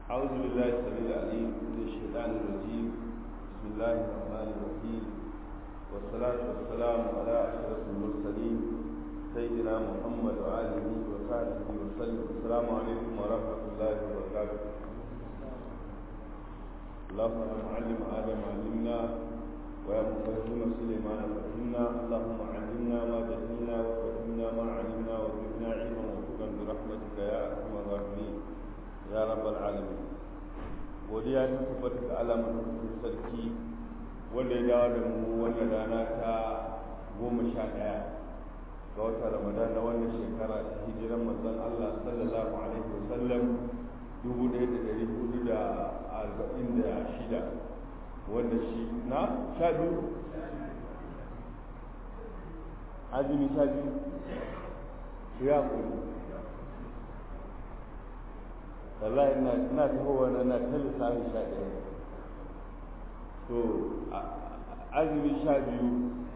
أعوذ بالله السميع العليم من الشيطان الرجيم بسم الله الرحمن الرحيم والصلاة والسلام على أشرف المرسلين سيدنا محمد وآله وصحبه وسلم السلام عليكم ورحمة الله وبركاته اللهم يا معلم آدم علمنا ويا مفهم سليمان فهمنا اللهم علمنا ما جهلنا وفهمنا ما علمنا وزدنا علما وفقا برحمتك يا أرحم الراحمين ya rabbal alamin godiya ta tabbata ga alamar sarki wanda ya dawo da mu wannan rana ta goma sha ɗaya ga watan ramadan na wannan shekara ta hijiran manzon Allah sallallahu alaihi wasallam dubu ɗaya da ɗari hudu da arba'in da shida wanda shi na sha biyu azumi sha biyu ya kuri wallahi ina ina tahowa na na ta lissafi sha ɗaya to azumi sha biyu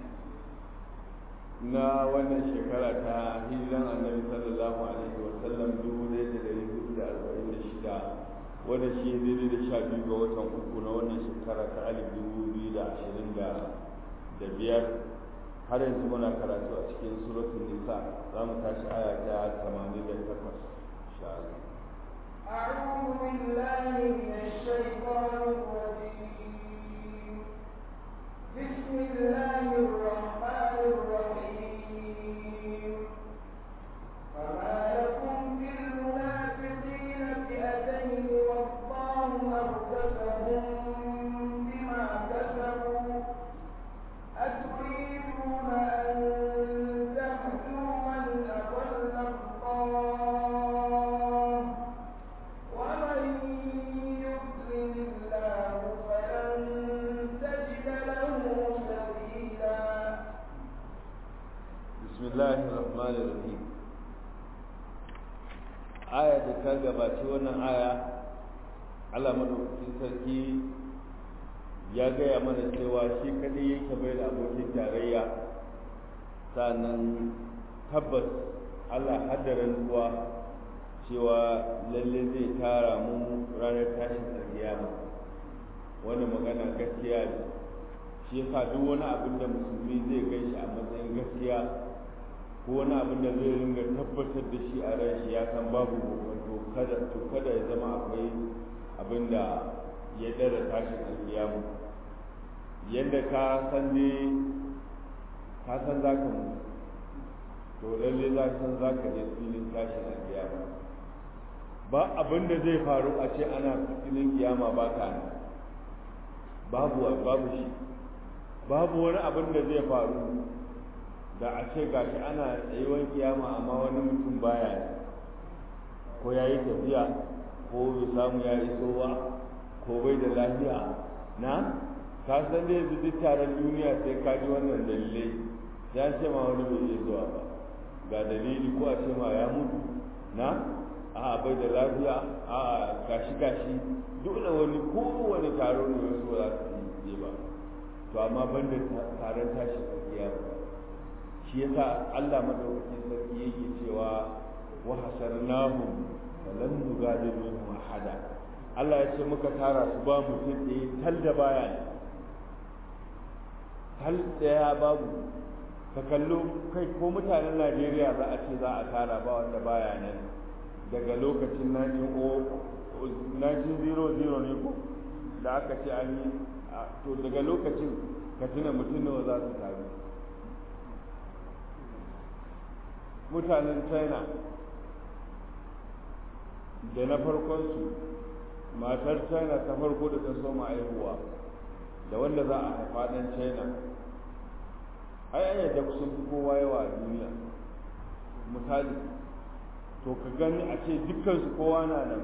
na wannan shekara ta hijiran annabi sallallahu alaihi wa sallam dubu ɗaya da ɗari hudu da arba'in da shida wanda shi daidai da sha biyu ga watan uku na wannan shekara ta alif dubu biyu da ashirin da da biyar har yanzu muna karatu a cikin suratul nisa za mu tashi aya ta tamanin da takwas insha Allah أعوذ بالله من الشيطان الرجيم بسم الله الرحمن الرحيم فما لكم في المنافقين فئتين والله أركسهم بما كسبوا أتريدون أن تهدوا من أضل الله ومن يضلل الله فلن تجد له سبيلا بسم الله الرحمن الرحيم aya da ta gabaci wannan aya Allah madaukakin sarki ya gaya mana cewa shi kadai yake bai da abokin tarayya sannan tabbas Allah haddaran ruwa cewa lalle zai tara mu ranar tashin alkiyama wani magana gaskiya ne shi yasa duk wani abin da musulmi zai gan shi a matsayin gaskiya ko wani abin da zai ringa tabbatar da shi a ran shi ya san babu to kada to kada ya zama akwai abin da ya dara tashin alkiyama yadda ka san ne ka san za ka mutu to lalle za ka san za ka je filin tashin alkiyama ba abin da zai faru a ce ana filin kiyama ba ka nan babu babu shi babu wani abin da zai faru da a ce gashi ana tsayuwar kiyama amma wani mutum baya ne ko ya yi tafiya ko bai samu ya iso ba ko bai da lafiya na ka san da yanzu duk taron duniya sai ka ji wannan dalilai ya ce ma wani bai iya zuwa ba ga dalili ko a ce ma ya mutu na a bai da lafiya a gashi gashi dole wani kowane taro ne wasu za su yi ba to amma ban da taron tashi kiyama shi yasa Allah madaukakin sarki yake cewa wa hasarnahum falam nugadir minhum ahada Allah ya ce muka tara su ba mutum ɗaya tal da baya ne tal ɗaya babu ka kallo kai ko mutanen Najeriya za a ce za a tara ba wanda baya nan daga lokacin 1900 ne ko da aka ce an yi to daga lokacin ka tuna mutum nawa za su taru mutanen china da na farkonsu matar china ta farko da ta soma aihuwa da wanda za a haifa ɗan china ai an yadda sun fi kowa yawa a duniya misali to ka gani a ce dukkansu kowa na nan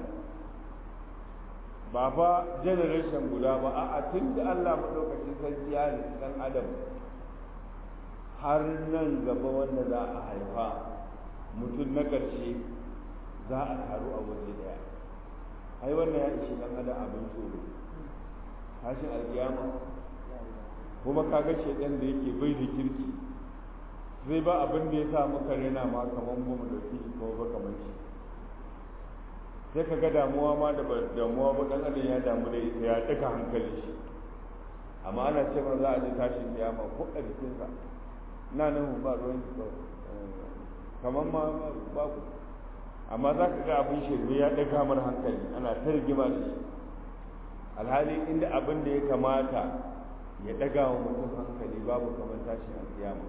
ba fa generation guda ba a tun da Allah maɗaukacin sarki ya halitta ɗan adam har nan gaba wanda za a haifa mutum na ƙarshe za a taru a waje daya ai wannan ya ishe ɗan adam abin tsoro tashin alkiyama kuma kaga shedan da yake bai da kirki zai ba abin da ya sa muka rena ma kamar ba mu dauki shi ko ba kamar shi sai ka ga damuwa ma da ba damuwa ba dan adam ya damu da ita ya daga hankali shi amma ana ce ma za a ji tashin kiyama ko a jikinsa na nan ba ruwan ki kamar ma babu amma za ka ga abin shirme ya daga mar hankali ana ta rigima da shi alhali inda abin da ya kamata ya daga wa mutum hankali babu kamar tashin alkiyama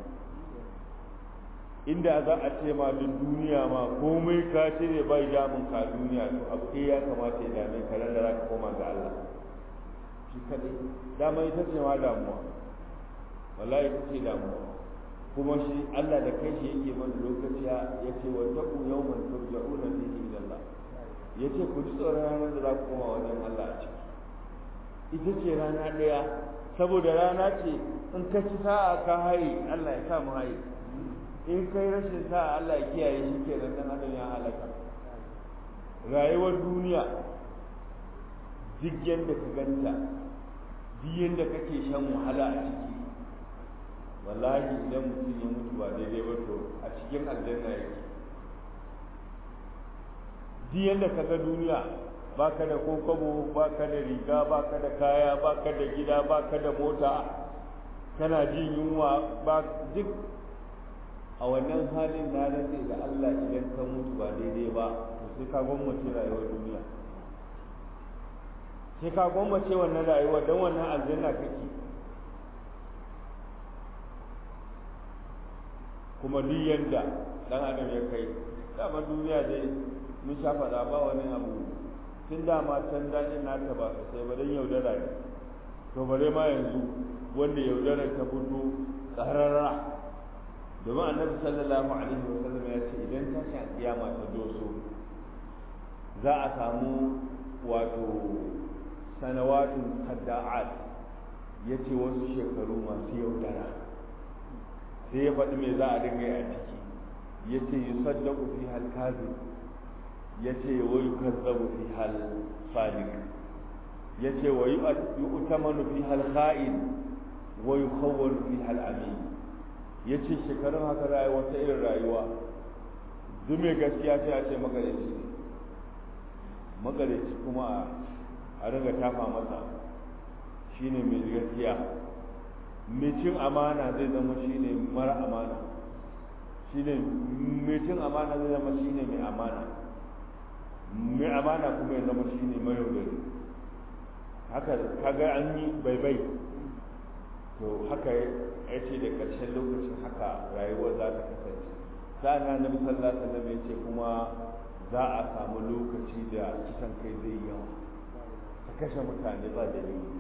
inda za a ce ma duk duniya ma komai ka ce ne bai damun ka duniya to abu ɗaya ya kamata ya dame ka da za ka koma ga Allah shi kadai dama ita ce ma damuwa wallahi ita ce damuwa kuma shi Allah da kai shi yake mana lokaci ya ce wa taqu yawman turja'una fihi ila Allah yace ku ji tsoron ranar da za ku koma wajen Allah a ciki ita ce rana ɗaya saboda rana ce in ka ci sa'a ka haye Allah ya sa mu haye in kai rashin sa'a Allah ya kiyaye shi ke nan dan adam ya halaka rayuwar duniya duk yadda ka ganta duk yadda kake shan wahala a ciki wallahi idan mutum ya mutu ba daidai ba to a cikin aljanna yake duk yadda ka ga duniya baka da kokobo baka da riga baka da kaya baka da gida baka da mota kana jin yunwa ba duk a wannan halin na rantse da Allah idan ka mutu ba daidai ba to sai ka gwammace rayuwar duniya sai ka gwammace wannan rayuwar don wannan aljanna kake kuma duk yanda dan adam ya kai dama duniya dai mun sha faɗa ba wani abu tun dama can daɗin nata ba sai ba don yaudara ne to bare ma yanzu wanda yaudarar ta fito tsararra domin annabi sallallahu alaihi wa sallam ya ce idan tashin kiyama ta doso za a samu wato sanawatun kadda'at ya ce wasu shekaru masu yaudara sai ya faɗi me za a dinga yi a ciki ya ce yi saddaku fi hal kazin ya ce wa yi kazzabu fi hal sadiq ya ce wa yi utamanu fi hal kha'in wa yi khawwanu fi hal amin ya ce shekarun haka rayuwa ta irin rayuwa duk mai gaskiya sai a ce magareci ne magareci kuma a riga tafa masa shine mai gaskiya mai cin amana zai zama shine mara amana shine mai cin amana zai zama shine mai amana mai amana kuma ya zama shine mai yaudari haka kaga an yi baibai to haka ya ce da ƙarshen lokacin haka rayuwar za ta kasance sa'an na nabi sallallahu alaihi wasallam ya ce kuma za a samu lokaci da kisan kai zai yawa ta kashe mutane ba dalili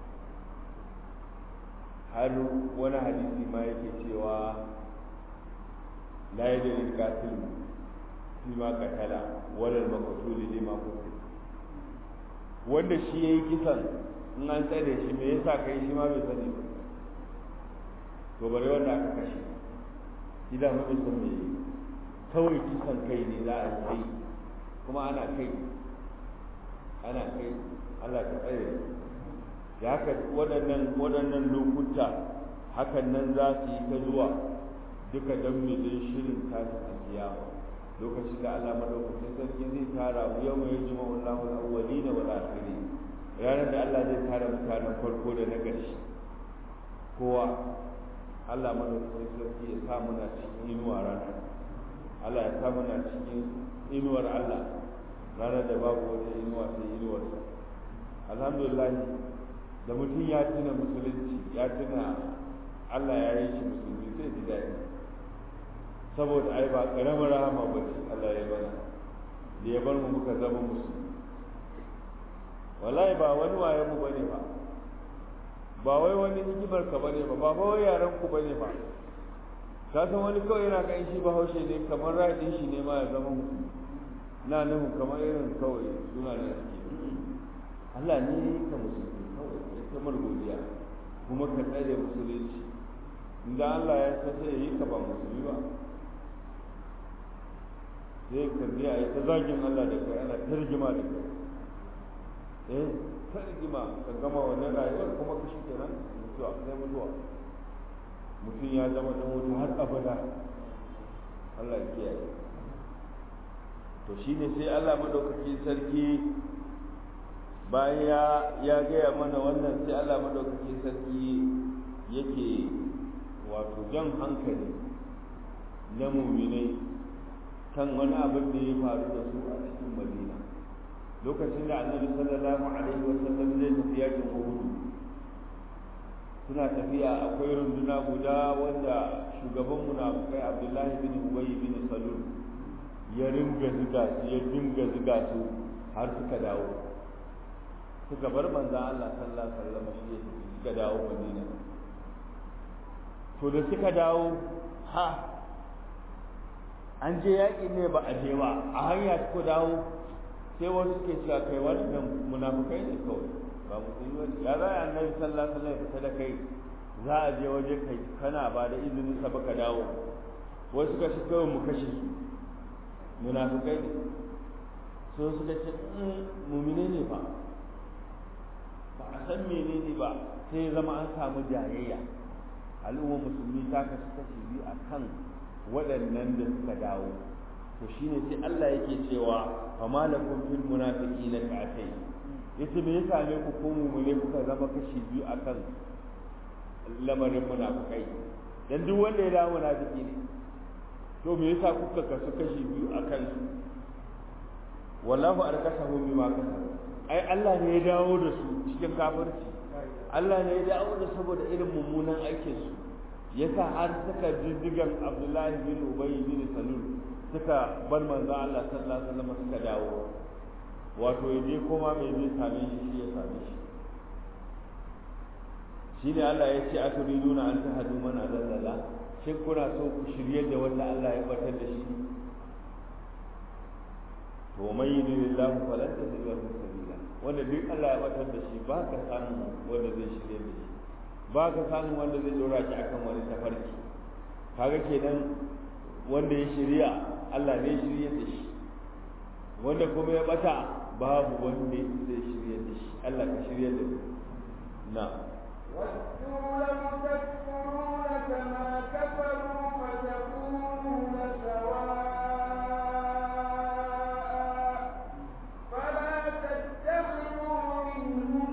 har wani hadisi ma yake cewa la yadri qatil fi ma qatala wala al-maqtul lima qutil wanda shi yayi kisan in an tsare shi me yasa kai shi ma bai sani ba to bare wanda aka kashe idan ma bai san me kawai kisan kai ne za a kai kuma ana kai ana kai Allah ka tsare da haka waɗannan waɗannan lokuta hakan nan za su yi ta zuwa duka don mu don shirin tashin alkiyama lokacin da Allah madaukakin sarki zai tara mu yau mai jima Allahu al-awwalina wal akhirin ranar da Allah zai tara mutanen farko da na ƙarshe kowa Allah madaukakin sarki ya sa muna cikin inuwa rana Allah ya sa muna cikin inuwar Allah ranar da babu wata inuwa sai inuwarsa alhamdulillah da mutum ya tuna musulunci ya tuna Allah ya yi shi musulmi sai ji daɗi saboda ai ba ƙaramin rahama ba ce Allah ya bana da ya bar mu muka zama musulmi wallahi ba wani waye mu bane ba ba wai wani hikimar ka bane ba ba ba wai yaran ku bane ba ka san wani kawai yana kan shi bahaushe ne kamar ra'ayin shi ne ma ya zama musulmi na nuhu kamar irin kawai suna da suke Allah ne ya yi ka musulmi kawai ya kamar godiya kuma ka tsare musulunci inda Allah ya san sai ya yi ka ba musulmi ba sai ka biya ya ta zagin Allah da kai ana tarjima da kai eh tarjima ka gama wannan rayuwar kuma ka shi kenan mutuwa sai mutuwa mutum ya zama dan wuta har abada Allah ya kiyaye to shine sai Allah madaukakin sarki bayan ya gaya mana wannan sai Allah madaukakin sarki yake wato jan hankali na muminai kan wani abin da ya faru da su a cikin madina lokacin da annabi sallallahu alaihi wasallam zai tafi yakin uhud suna tafiya akwai runduna guda wanda shugaban munafikai abdullahi bin ubay bin salul ya ringa ziga su ya dinga ziga su har suka dawo suka bar manzon Allah sallallahu alaihi wasallam shi ya suka dawo madina to da suka dawo ha an je yaƙi ne ba a je ba a hanya suka dawo sai wasu suke cewa kai wannan munafukai ne kawai ba musulmi wani ya za a annabi sallallahu alaihi wasallam fita da kai za a je waje kai kana ba da izinin sa baka dawo wasu suka ce kawai mu kashe su munafukai ne so suka ce mumine ne ba ba a san menene ba sai zama an samu jayayya al'ummar musulmi ta kasu kashi biyu a kan waɗannan da suka dawo to shine sai Allah yake cewa fa malakum fil munafiqina ka'atay yace me ya same ku ko mu ne kuka zama kashi biyu akan lamarin munafikai dan duk wanda ya dawo munafiki ne to me yasa kuka kasu kashi biyu akan su wallahu arkasahu bima kasabu ai Allah ne ya dawo da su cikin kafirci Allah ne ya dawo da saboda irin mummunan aikin su yasa har suka jijjigan Abdullahi bin Ubay bin Salul suka bar manzo Allah sallallahu alaihi wasallam suka dawo wato yaje koma mai zai same shi shi ya same shi shine Allah ya ce aturiduna an tahadu man adalla shin kuna so ku shirye da wanda Allah ya batar da shi to mai yudillahu falan tajid lahu sabila wanda duk Allah ya batar da shi ba ka samu wanda zai shirye da shi ba ka samu wanda zai dora shi akan wani tafarki kaga kenan wanda ya shirya Allah ne shirye da shi wanda kuma ya bata babu wanda zai shirye da shi Allah ka shirye da mu na ودوا لو تكفرون كما كفروا فتكونون سواء فلا تتخذوا منهم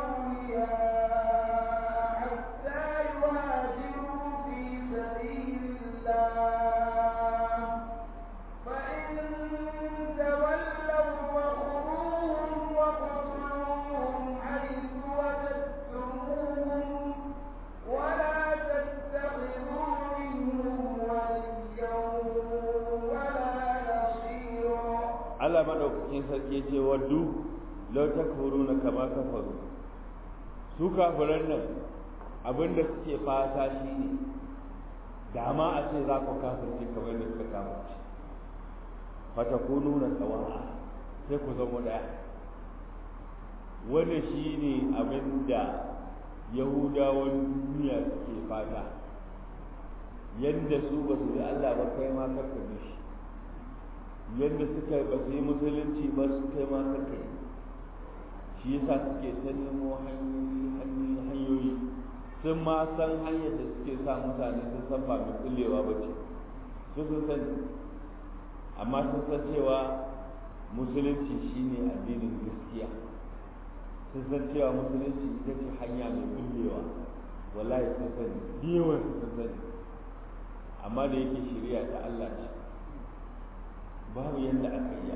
أولياء حتى يهاجروا في سبيل الله فإن تولوا فخذوهم واقتلوهم حيث وجدتموهم ولا تتخذوا منهم وليا ولا نصيرا Allah madaukakin sarki ce waddu law takfuruna kama kafaru su kafiran nan abinda suke fata shine dama a ce za ku kafirce kamar da suka kafirce fatakununa sawa'a sai ku zama daya wannan shine abinda yahudawan duniya suke fata yadda su ba su bi Allah ba kai ma karka bi shi yadda suka ba su yi musulunci ba su kai ma karka yi shi yasa suke ta nemo hanyoyi hanyoyi sun ma san hanyar da suke sa mutane sun san ba mai kullewa ba ce su sun sani amma sun san cewa musulunci shine addinin gaskiya sun san cewa musulunci ita ce hanya mai kullewa wallahi sun sani yawan sun sani amma da yake shirya ta Allah ce babu yadda aka yi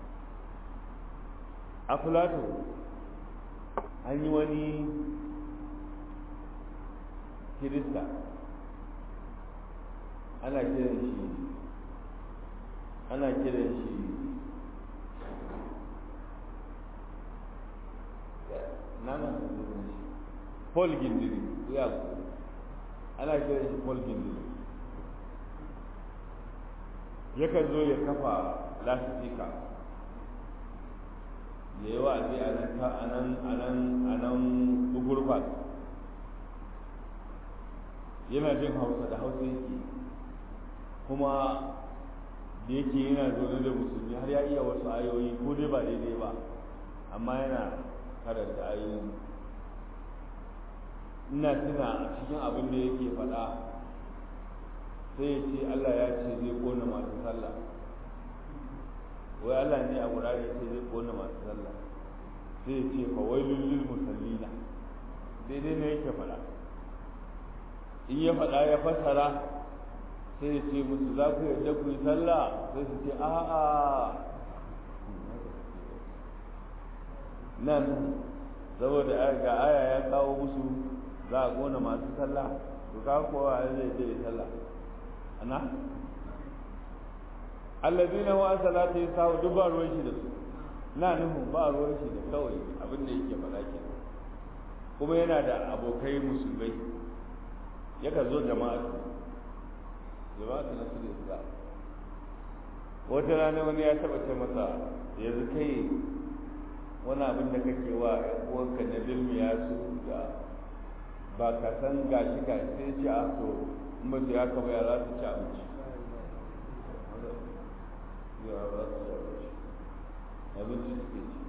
a Filato an yi wani kirista ana kiran shi ana kiran shi nana shi Paul Gindiri ya ana kiran shi Paul Gindiri yakan zo ya kafa lasifika ya yi wa'azi a nan ta a nan a nan a nan bugurfat yana jin hausa da hausa yake kuma da yake yana zaune da musulmi har ya iya wasu ayoyi ko dai ba daidai ba amma yana karanta ayoyi ina tuna cikin abin da yake faɗa sai ya ce Allah ya ce zai kona masu sallah wai Allah ne a Qur'ani ya ce zai kona masu sallah sai ya ce fa wailul lil musallina daidai ne yake faɗa in ya faɗa ya fassara sai ya ce musu za ku yarda ku yi sallah sai su ce a'a nan saboda ga aya ya kawo musu za a kona masu sallah to ka kowa zai je sallah ana allazina wa salatu yasawu duk ba ruwan shi da su na nufin ba ruwan shi da kawai abin da yake faɗa ke kuma yana da abokai musulmai yakan zo jama'atu jama'atu na su da wata rana wani ya taɓa ce masa yanzu kai wani abin da kake wa uwanka na bilmiya su da ba ka san gashi ga sai ce a to mutu ya kaba ya za su ci abinci ya za su ci abinci abinci suke ci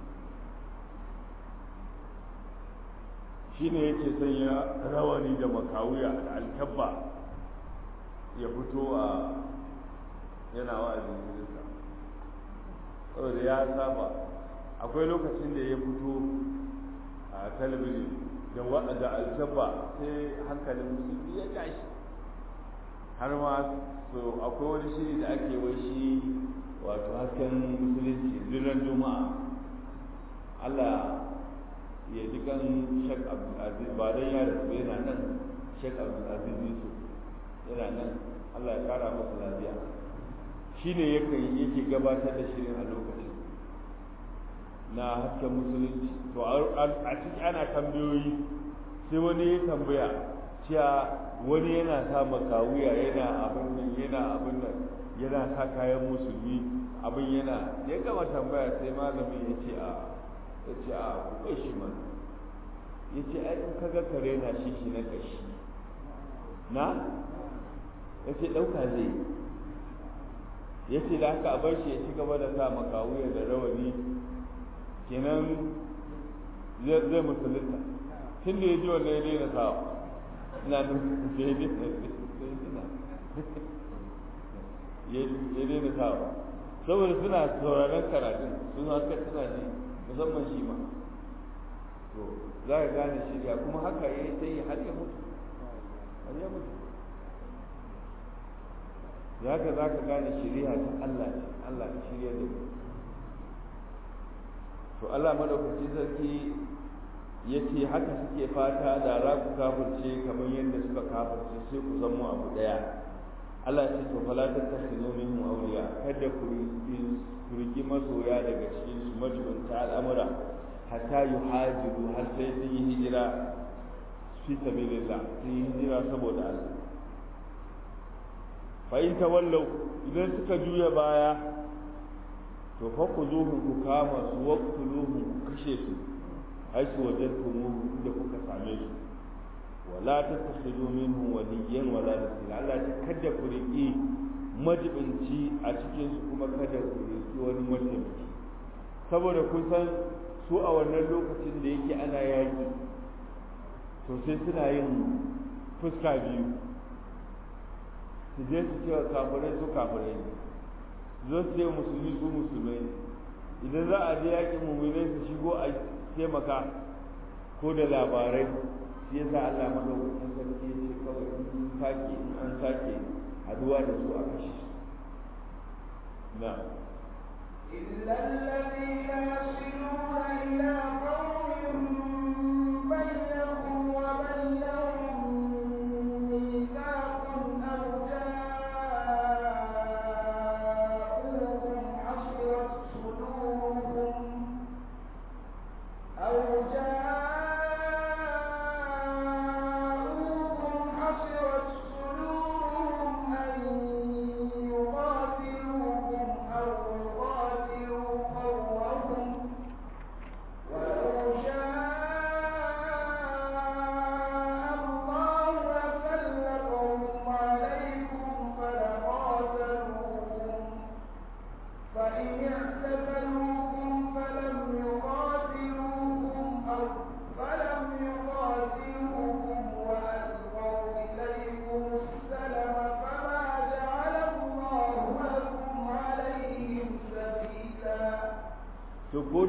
shi ne yake sanya rawani da makawuya da alkabba ya fito a yana wa'azin jirinsa saboda ya saba akwai lokacin da ya fito a talabijin da wa'ada alkabba sai hankalin musulmi ya tashi har ma so akwai wani shiri da ake wai shi wato hasken musulunci zirar juma'a Allah ya ji kan Sheikh Abdulaziz ba dan ya rasu yana nan Sheikh Abdulaziz Yusuf yana nan Allah ya kara masa lafiya shine yake yake gabatar da shirin a lokacin na hasken musulunci to a ciki ana tambayoyi sai wani ya tambaya cewa wani yana sa makawuya yana abin nan yana abin nan yana sa kayan musulmi abin yana ya gama tambaya sai malami ya ce a ya ce a kuɓe shi man ya ce ai in kaga kare na shi shi na ƙashi na ya ce ɗauka zai ya ce da haka a bar shi ya ci gaba da sa makawuya da rawani kenan zai musulunta tun da ya ji wannan ya daina sawa ina nufin ya daina ya daina sawa saboda suna sauraron karatun sun haka suna ji musamman shi ma to za ka gane shirya kuma haka ya yi sai har ya mutu har ya mutu za ka za ka gane shirya ta Allah ne Allah ne shirya da to Allah madaukaki sarki ya ce haka suke fata da za ku kafirce kamar yadda suka kafirce sai ku zama abu daya Allah ce to fala ta takhinu minhum awliya kada ku riki masoya daga cikin su majibunta al'amura hatta yuhajiru har sai sun yi hijira fi sabilillah sun yi hijira saboda Allah fa in tawallaw idan suka juya baya to fa ku zuhun ku kama su waqtuluhum ku kashe su haisu wajadtumuhu da kuka same su wala tattakhidu minhu waliyyan wala nasira Allah ta kada ku riki majibinci a cikin su kuma kada ku riki wani mataimaki saboda kun san su a wannan lokacin da yake ana yaki to sai suna yin fuska biyu su je su cewa kafirai su kafirai ne zo su ce musulmi su musulmai ne idan za a je yakin mummunai su shigo a taimaka ko da labarai shi yasa Allah madaukakin sarki ya ce kawai in sake in an sake haduwa da su a kashi na إلا الذين يصلون إلى قوم بينكم وبينهم ميثاق أو جاءوكم حصرت صدورهم أو جاءوكم حصرت صدورهم أن يقاتلوكم أو يقاتلوا قومهم ولو شاء الله لسلطهم عليكم فلقاتلوكم فإن اعتزلوكم فلم يقاتلوكم أو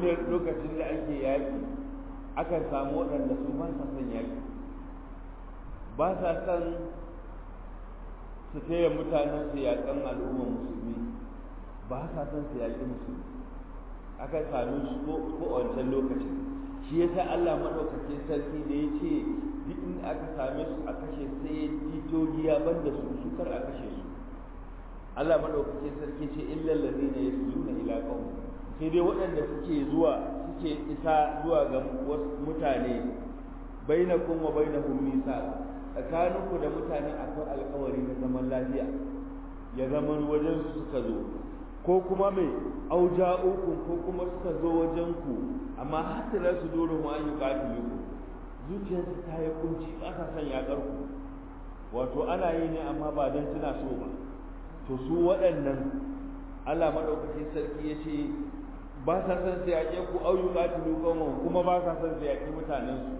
ne lokacin da ake yaƙi akan samu waɗanda su ba sa son yaƙi ba sa son su taya mutanen su yaƙan al'ummar musulmi ba sa son su yaƙi musulmi akan sami su ko a wancan lokacin shi yasa Allah madaukakin sarki da ya ce duk in aka same su a kashe sai ya jito giya banda su su kar a kashe su Allah madaukakin sarki ce illal ladina yasluna ila qaum sai dai waɗanda suke zuwa suke isa zuwa ga mutane bainakum wa bainahum misal tsakaninku da mutane akwai alƙawari na zaman lafiya ya zama wajen su suka zo ko kuma mai auja'ukum ko kuma suka zo wajen ku amma hasira su dole mu an yi katilu zuciyarsu ta yi kunci ba sa son yaƙar ku wato ana yi ne amma ba don suna so ba to su waɗannan Allah maɗaukacin sarki ya ce ba sa son su yaƙe ku au yi katilu kuma ba sa son su yaƙi mutanensu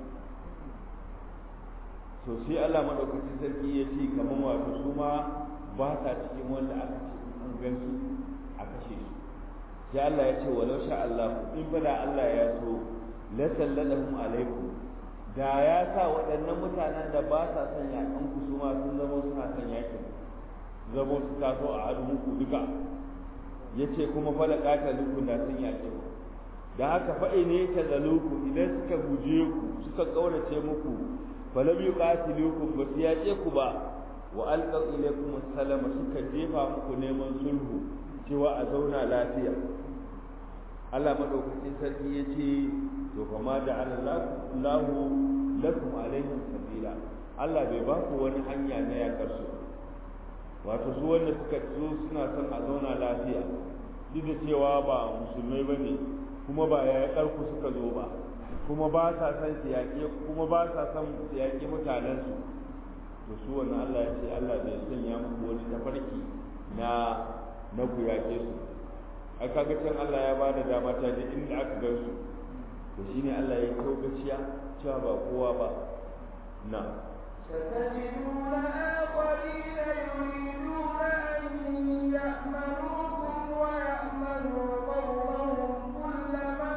to sai Allah maɗaukacin sarki ya ce kamar wato su ma ba sa cikin wanda aka ce an gan su a kashe su sai Allah ya ce walau sha Allah in fa da Allah ya so la sallallahu alaikum da ya sa waɗannan mutanen da ba sa son yaƙan ku su ma sun zama suna son yaƙin zama su taso a hannun ku duka ya ce kuma fa da ƙataluku da sun yaƙe ku da haka fa'i ne ta zaluku idan suka guje ku suka ƙaurace muku falam yuqatilukum ba su yaƙe ku ba wa alqaw ilaykum assalama suka jefa muku neman sulhu cewa a zauna lafiya Allah madaukakin sarki ya ce to fa ma ja'ala Allahu lakum alaihim sabila Allah bai ba ku wani hanya na yakar su wato su wanda suka zo suna son a zauna lafiya duk da cewa ba musulmai bane kuma ba yakar ku suka zo ba kuma ba sa son su yaƙe kuma ba sa son su yaƙe mutanensu to su wannan Allah ya ce Allah bai sanya muku wani tafarki na na ku yaƙe su ai kaga can Allah ya ba da dama ta da inda aka gan su to shine Allah ya kawo gaciya cewa ba kowa ba na ستجدون آخرين يريدون أن يأمنوكم ويأمنوا قومهم كلما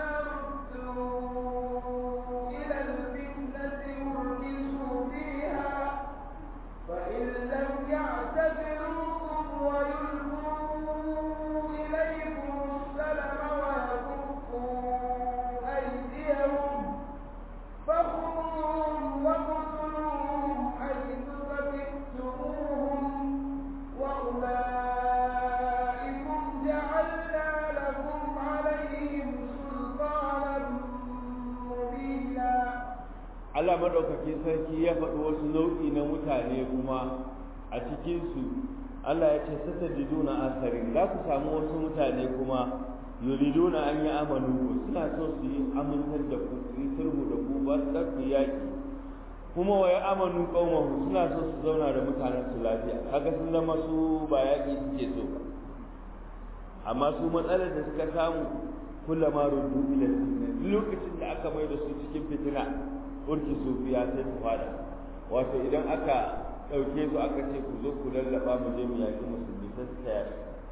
ردوا إلى الفتنة أركسوا فيها فإن لم يعتزلوكم ويلقوا إليكم السلم ويكفوا أيديهم فخذوهم وقتلوهم حيث ثقفتموهم وأولئكم جعلنا لكم عليهم سلطانا مبينا Allah madaukakin sarki ya faɗi wasu nau'i na mutane kuma a cikinsu Allah ya ce satajiduna asarin za ku samu wasu mutane kuma yuriduna an yi amanu ku suna so su yi amintar da ku su yi sulhu da ku ba su ku yaki kuma wa ya amanu qaumahu suna so su zauna da mutanen su lafiya kaga sun zama su ba yaki suke so ba amma su matsalar da suka samu kullama ruddu ila sunna lokacin da aka mai da su cikin fitina urki sufiya sai su fada wato idan aka ɗauke su aka ce ku zo ku lallaba mu je mu yaƙi musulmi sai su taya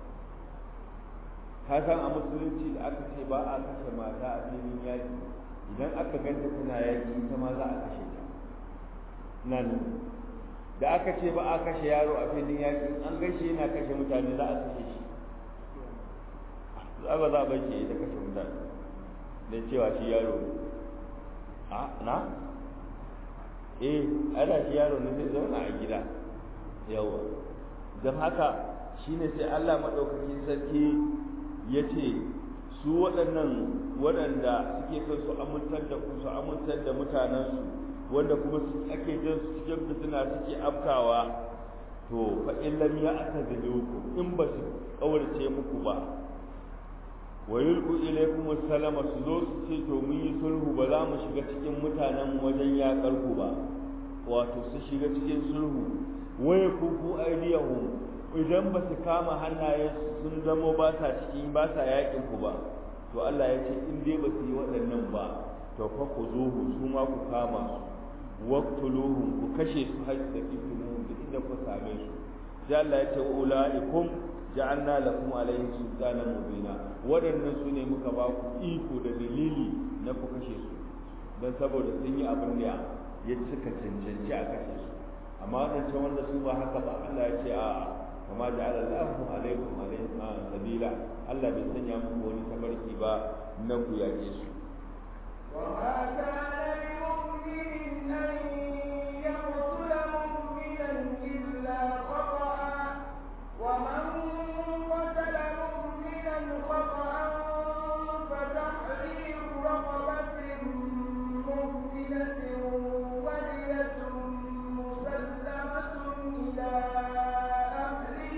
ka san a musulunci da aka ce ba a kashe mata a filin yaƙi idan aka ganta tana yaƙi ita ma za a kashe ta nan da aka ce ba a kashe yaro a filin yaƙi in an gaishe yana kashe mutane za a kashe shi za ba za a bar shi da kashe mutane da cewa shi yaro a na eh ana shi yaro ne zai zauna a gida yawa don haka shine sai Allah maɗaukakin sarki ya ce su waɗannan waɗanda suke son su amintar da ku su amintar da mutanensu wanda kuma su ake jin su cikin fitina suke afkawa to fa in lam ya'tadilukum in ba su kaurace muku ba wa yulqu ilaykum assalama su zo su ce to mun yi sulhu ba za mu shiga cikin mutanen wajen yaƙar ku ba wato su shiga cikin sulhu wa yakufu aydiyahum idan ba su kama hannaye sun zamo ba sa cikin ba sa yaƙin ku ba to Allah ya ce in dai ba su yi waɗannan ba to fa ku zuhu su ma ku kama su waqtuluhum ku kashe su har da kifinu da inda ku same su sai Allah ya ce ulaikum ja'alna lakum alayhi sultanan mubina waɗannan su ne muka ba ku iko da dalili na ku kashe su don saboda sun yi abin da ya cika cancanci a kashe su amma waɗancan wanda su ba haka ba Allah ya ce a kama ja'ala Allahu alaikum alayhi sabila Allah bai sanya muku wani tabarki ba na ku yaƙe su وما كان لمؤمن أن يقتل مؤمنا إلا خطأ ومن قتل مؤمنا خطأ فتحرير رقبة مؤمنة ودية مسلمة إلى أهله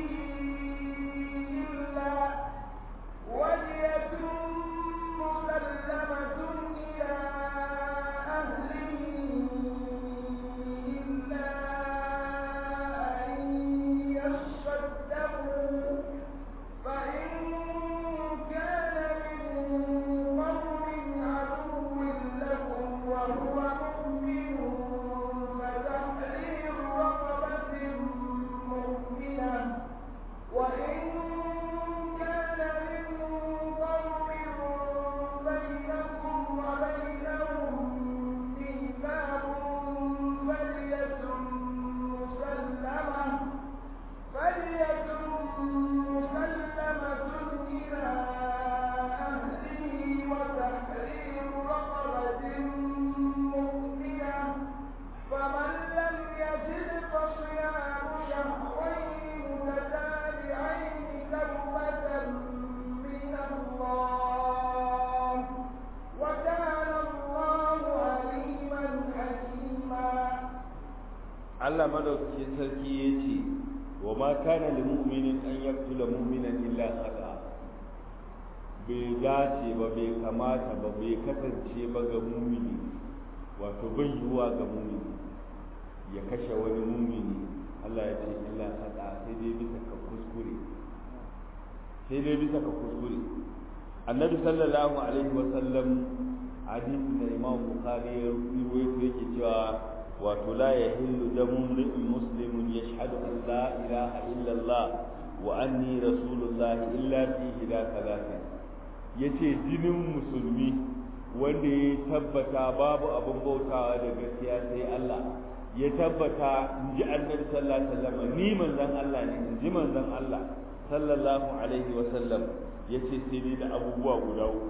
إلا ودية مسلمة إلى أهله إلا أن يصدقوا فإن كان من قوم عدو لكم وهو مؤمن فتحرير رقبة مؤمنة وإن كان من قوم بينكم وبينهم ميثاق فدية مسلمة فدية مسلمة إلى أهله وتحرير رقبة مؤمنة فمن لم يجد فصيام شهرين متتابعين توبة من الله وكان الله عليما حكيما Allah madaukakin sarki ya ce wa ma kana lil mu'minin an yaqtula mu'minan illa khata bai dace ba bai kamata ba bai kasance ba ga mumini wato bai yiwuwa ga mumini ya kashe wani mumini Allah ya ce illa khata sai dai bisa ka kuskure sai dai bisa ka kuskure annabi sallallahu alaihi wa sallam hadisi da imam bukhari ya rawaito yake cewa wato la yahillu damu mri'in muslimun yashhadu an la ilaha illa Allah wa anni rasulullah illa fi ila thalathin yace jinin musulmi wanda ya tabbata babu abin bautawa da gaskiya sai Allah ya tabbata in ji annabi sallallahu alaihi wasallam ni manzon Allah ne in ji manzon Allah sallallahu alaihi wasallam yace sai dai da abubuwa guda uku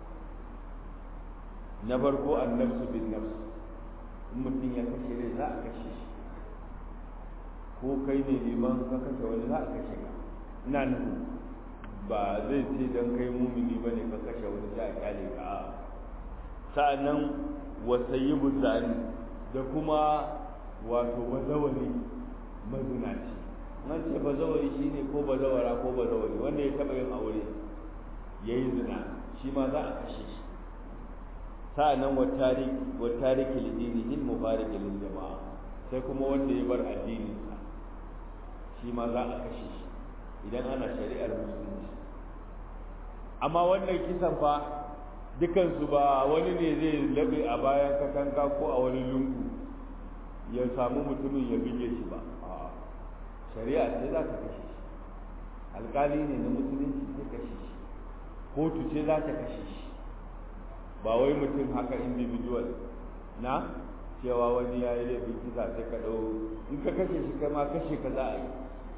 na farko annafsu bin nafs in mutum ya kashe rai za a kashe shi ko kai ne liman ka kashe wani za a kashe ka ina nuhu ba zai ce don kai mumini ba ne ka kashe wani za a kyale ka a sa'annan wasayyibu zani da kuma wato bazawari mazinaci nan ce bazawari shine ko bazawara ko bazawari wanda ya taba yin aure yayi zina shi ma za a kashe shi sa'annan wa tariki wa tariki lidinihi mubarak lil jama'a sai kuma wanda ya bar addinin sa shi ma za a kashe shi idan ana shari'ar musulunci amma wannan kisan fa dukansu ba wani ne zai labe a bayan katanga ko a wani lungu ya samu mutumin ya bige shi ba shari'a ce za ta kashe shi alkali ne na musulunci zai kashe shi kotu ce za ta kashe shi ba wai mutum haka individual na cewa wani ya yi laifin kisa sai ka ɗau in ka kashe shi kai ma kashe ka za a yi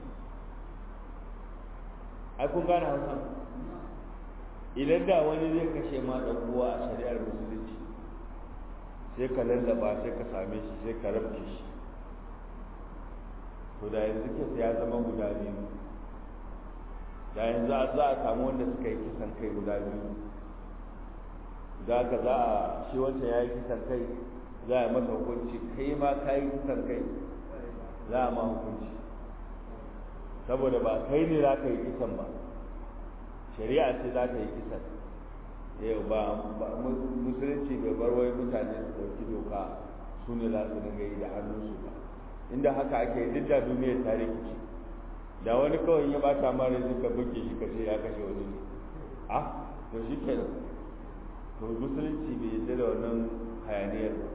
ai kun gane hausa idan da wani zai kashe ma ɗan uwa a shari'ar musulunci sai ka lallaba sai ka same shi sai ka rabce shi to da yanzu kisa ya zama guda biyu da yanzu za a samu wanda suka yi kisan kai guda biyu za ka za a shi wancan ya yi kisan kai za a masa hukunci kai ma ka yi kisan kai za a ma hukunci saboda ba kai ne za ka yi kisan ba shari'a ce za ta yi kisan yau ba musulunci bai bar wai mutane su ɗauki doka su ne za su dinga yi da hannunsu ba inda haka ake duk da duniyar ta rikici da wani kawai ya bata mara zai ka buge shi ka ce ya kashe wani ne a to shi kenan to musulunci bai yarda da wannan hayaniyar ba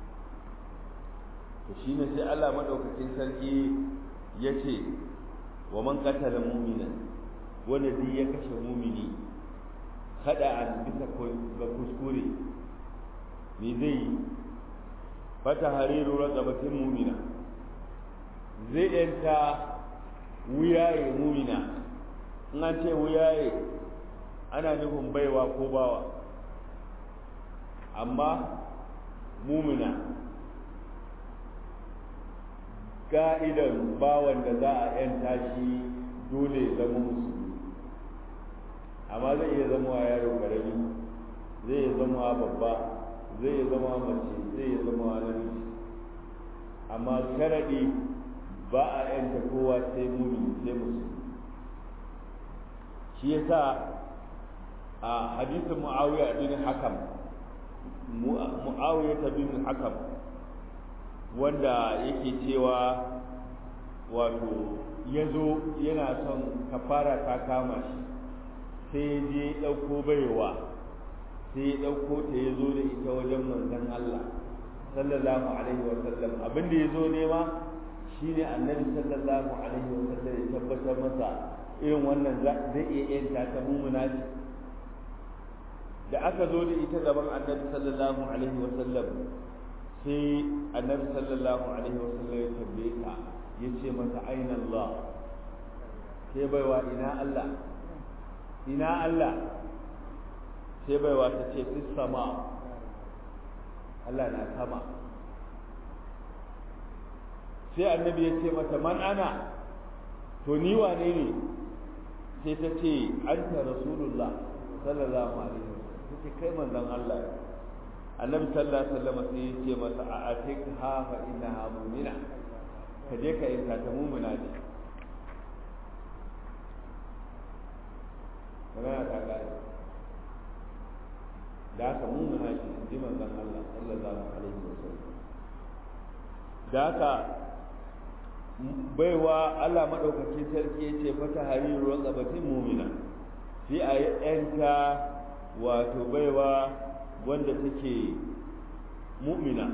to shine sai Allah madaukakin sarki ya ce wa man qatala mu'minan wanda duk ya kashe mumini kada a bisa ga kuskure me zai yi fata hariru raqabatin mumina zai yanta wuyaye mumina in an ce wuyaye ana nufin baiwa ko bawa amma mumina ka'idan bawan da za a yanta shi dole ya zama musulmi amma zai iya zama yaro karami zai iya zama babba zai iya zama mace zai iya zama namiji amma sharaɗi ba a yanta kowa sai mumini sai musulmi shi yasa a hadisin muawiya bin hakam muawiya bin hakam wanda yake cewa wato ya zo yana son kafara ta kama shi sai je ɗauko baiwa sai ya ɗauko ta ya zo da ita wajen manzon Allah sallallahu alaihi wa sallam abin da ya zo nema shine annabi sallallahu alaihi wa sallam ya tabbatar masa irin wannan zai iya yanta ta mumuna ce da aka zo da ita gaban annabi sallallahu alaihi wa sallam sai annabi sallallahu alaihi wa sallam ya tambaye ta ya ce mata aina Allah sai baiwa ina Allah ina Allah sai baiwa ta ce fi sama Allah na sama sai annabi ya ce mata man ana to ni wane ne sai ta ce anta rasulullah sallallahu alaihi wasallam ta ce kai manzon Allah annabi sallallahu alaihi wasallam sai ya ce mata a atik ha fa innaha mu'mina ka je ka yanka ta mu'mina ce magana ta kare da haka mu'mina ce ji manzon Allah sallallahu alaihi wasallam da haka baiwa Allah maɗaukakin sarki ya ce fata hariru raqabatin mu'mina sai a yi ɗanta wato baiwa wanda take mu'mina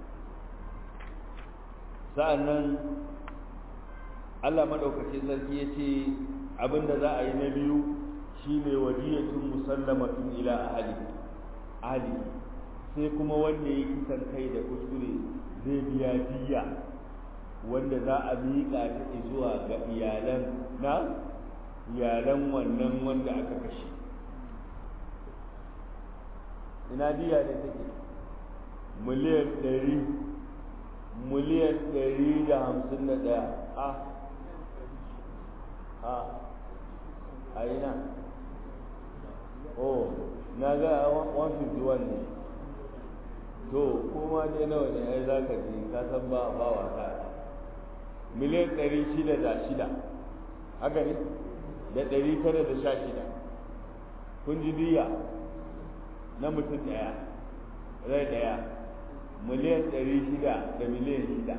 sa'annan Allah maɗaukakin sarki ya ce abinda za a yi na biyu shine wadiyatun musallamatun ila ahli ahli sai kuma wanda ya kisan kai da kuskure zai biya diya wanda za a miƙa ta zuwa ga iyalan na iyalan wannan wanda aka kashe ina diya ne take miliyan ɗari miliyan ɗari da hamsin da ɗaya a a a ina oh na ga 151 ne to kuma dai nawa ne ai za ka ji ka san ba ba wasa miliyan ɗari shida da shida haka ne da ɗari tara da sha shida kun ji diya na mutum ɗaya rai ɗaya miliyan ɗari shida da miliyan shida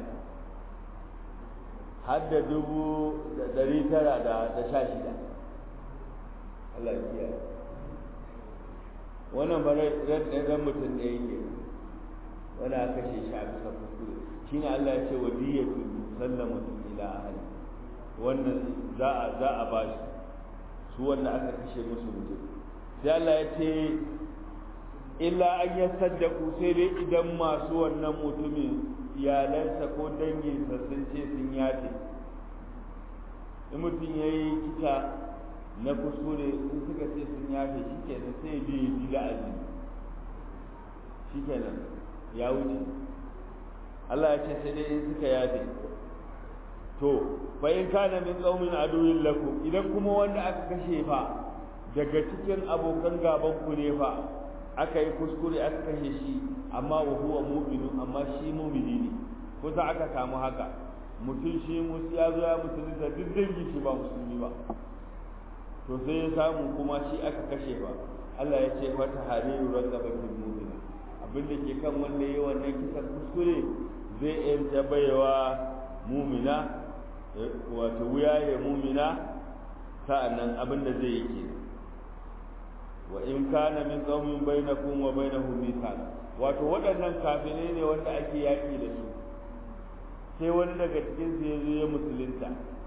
har da dubu da ɗari tara da sha shida Allah ya kiyaye wannan ba ran mutum ɗaya ke wani aka kashe shi a bisa kuskure shi ne Allah ya ce wa diyatu musallama ila ahli wannan za a za a ba shi su wanda aka kashe musu mutum sai Allah ya ce illa an yasaddaku sai dai idan masu wannan mutumin iyalansa ko danginsa sun ce sun yafe in mutum ya yi kisa na kuskure in suka ce sun yafe shi kenan sai je ya ji la'azi shi kenan ya wuce Allah ya ce sai dai in suka yafe to fa in kana min qaumin aduwwin lakum idan kuma wanda aka kashe fa daga cikin abokan gaban ku ne fa aka yi kuskure aka kashe shi amma wa huwa mu'minu amma shi mu'mini ne kusa aka samu haka mutum shi musu ya zo ya musulunta duk dangi shi ba musulmi ba to sai ya samu kuma shi aka kashe ba Allah ya ce fata hariru raqabatul mu'mina abin da ke kan wanda yayi wannan kisan kuskure zai yanta baiwa mumina wato wuya ya mumina sa'annan abin da zai yi ke wa in kana min qaumin bainakum wa bainahum mithaq wato waɗannan kafirai ne wanda ake yaƙi da su sai wani daga cikin su ya zo ya musulunta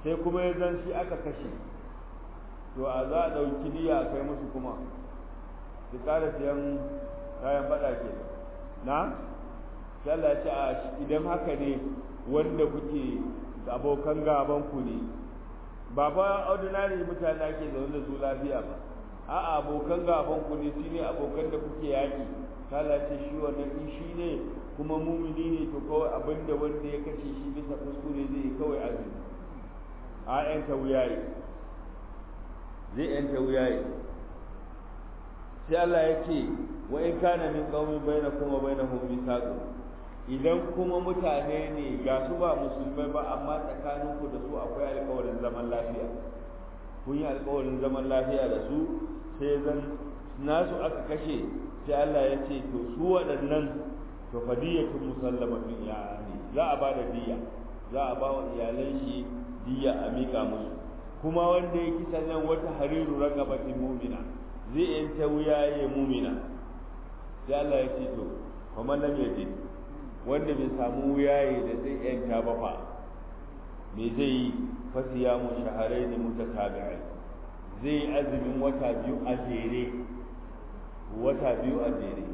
sai kuma ya zan shi aka kashe to a za a ɗauki diya a kai musu kuma su ƙara siyan kayan faɗa ke na Allah ya ce a idan haka ne wanda kuke abokan gaban ku ne ba fa ordinary mutane ake zaune da su lafiya ba a abokan gaban ku ne shine abokan da kuke yaki Allah ce shi wannan in shi ne kuma mumini ne to kawai abinda wanda ya kashe shi bisa kuskure zai kawai azumi a yanta wuyaye zai yanta wuyaye sai Allah ya ce wa in kana min qaumin bainakum wa bainahum mithaqun idan kuma mutane ne ga su ba musulmai ba amma tsakaninku da su akwai alƙawarin zaman lafiya kun yi alƙawarin zaman lafiya da su sai zan nasu aka kashe sai Allah ya ce to su waɗannan to fadiyatun musallamatun ya ne za a ba da diya za a ba wa iyalan shi diya a miƙa musu kuma wanda ya kisa nan wata hariru raqabatin mu'mina zai yanta wuyaye mu'mina sai Allah ya ce to kuma lam yajid wanda bai samu wuyaye da zai yanta ba fa me zai yi fasiya mu shaharai ne mutatabi'ai zai yi azumin wata biyu a jere wata biyu a jere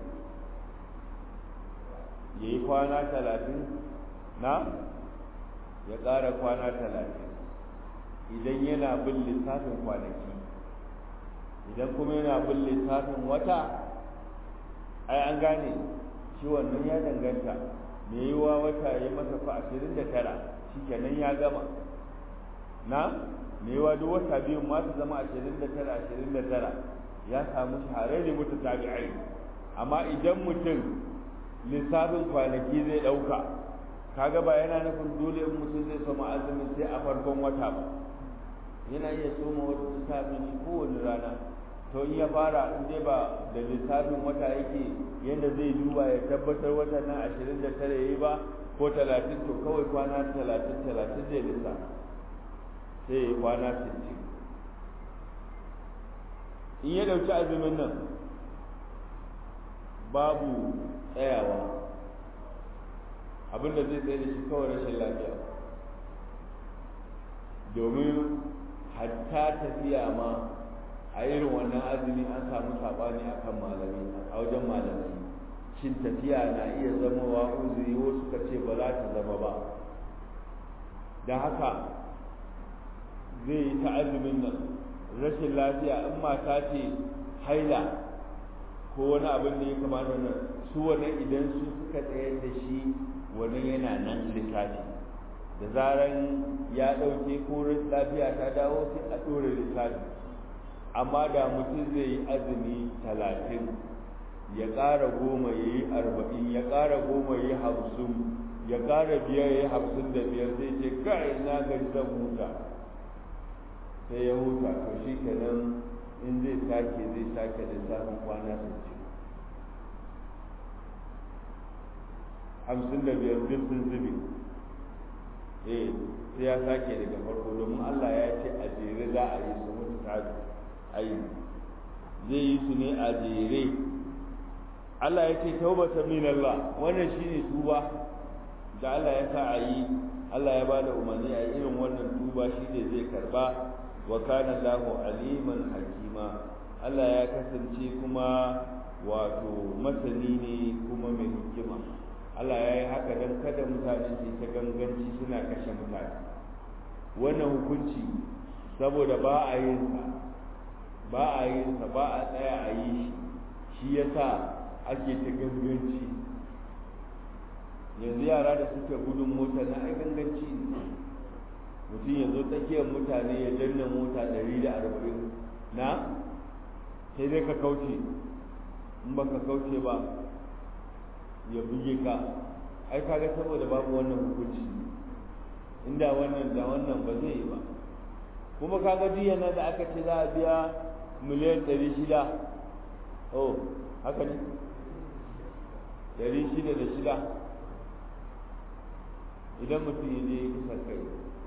ya yi kwana talatin na ya ƙara kwana talatin idan yana bin lissafin kwanaki idan kuma yana bin lissafin wata ai an gane shi wannan ya danganta me yiwa wata ya masa fa ashirin da tara shi kenan ya gama na me yiwa duk wata biyun ma su zama ashirin da tara ashirin da tara ya samu shaharai ne mutu tabi'ai amma idan mutum lissafin kwanaki zai ɗauka kaga ba yana nufin dole in mutum zai soma azumin sai a farkon wata ba yana iya soma wata lissafin shi kowane rana to in ya fara in dai ba da lissafin wata yake yadda zai duba ya tabbatar wata nan ashirin da tara yayi ba ko talatin to kawai kwana talatin talatin zai lissafa sai ya yi kwana sittin in ya ɗauki azumin nan babu tsayawa abinda zai tsaye da shi kawai rashin lafiya domin hatta tafiya ma a irin wannan azumi an samu saɓani a kan malami a wajen malamai shin tafiya na iya zamowa uzuri wasu suka ce ba za ta zama ba da haka zai yi ta azumin nan rashin lafiya in mata ce haila ko wani abin da ya kamata nan su wannan idan su suka tsayar da shi wannan yana nan lissafi da zaran ya ɗauke ko lafiya ta dawo sai a ɗora lissafi amma da mutum zai yi azumi talatin ya ƙara goma ya yi arba'in ya ƙara goma ya yi hamsin ya ƙara biyar ya yi hamsin da biyar zai ce kai na gari zan huta sai ya huta to shi kenan in zai sake zai sake lissafin kwana sittin hamsin da biyar duk sun zubi eh sai ya sake daga farko domin Allah ya ce a jere za a yi su mutu ta ayi zai yi su ne a jere Allah ya ce taubata min Allah wannan shine tuba da Allah ya sa a yi Allah ya bada umarni a irin wannan tuba shine zai karba wa kana Allahu aliman hakima Allah ya kasance kuma wato masani ne kuma mai hikima Allah ya yi haka don kada mutane su ta ganganci suna kashe mutane wannan hukunci saboda ba a yin sa ba a yin sa ba a tsaya a yi shi shi yasa ake ta ganganci yanzu yara da suke gudun mota na ai ganganci ne mutum ya zo tsakiyar mutane ya danna mota ɗari da arba'in na sai dai ka kauce in ba ka kauce ba ya buge ka ai kaga saboda babu wannan hukunci inda wannan da wannan ba zai yi ba kuma kaga diya na da aka ce za a biya miliyan ɗari shida oh haka ne ɗari shida da shida idan mutum ya je kusa kai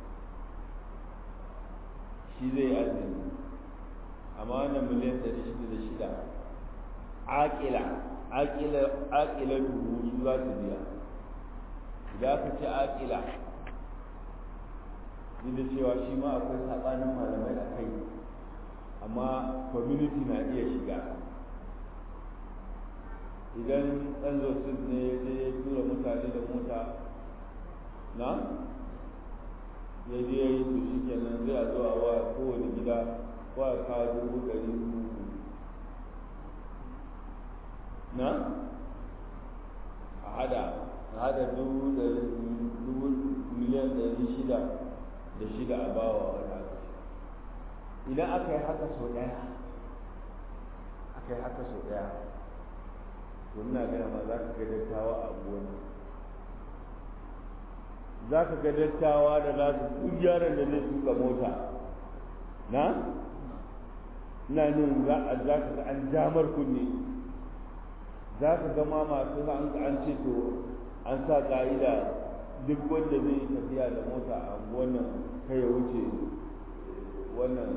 shi zai yi azumi amma wannan miliyan ɗari shida da shida aƙila aƙila dubu su za su biya idan aka ce aƙila miliyan ɗari shida da shida duk da cewa shi ma akwai saɓanin malamai a kai amma community na iya shiga idan ɗan zosin ne ya je ya tura mutane da mota na ya je ya yi su shi kenan zai a zuwa wa kowane gida ko a kawo dubu ɗari uku na a hada a hada dubu dubu miliyan ɗari shida da shida a bawa wani aka idan aka yi haka sau ɗaya aka yi haka sau ɗaya to ina gaya ma za ka ga dattawa a abuwan za ka ga dattawa da za su duk yaron da zai tuka mota na ina nin za a za ka ga an jamar kunne za ka ga ma masu an ce to an sa ka'ida duk wanda zai yi tafiya da mota a wannan kai ya wuce wannan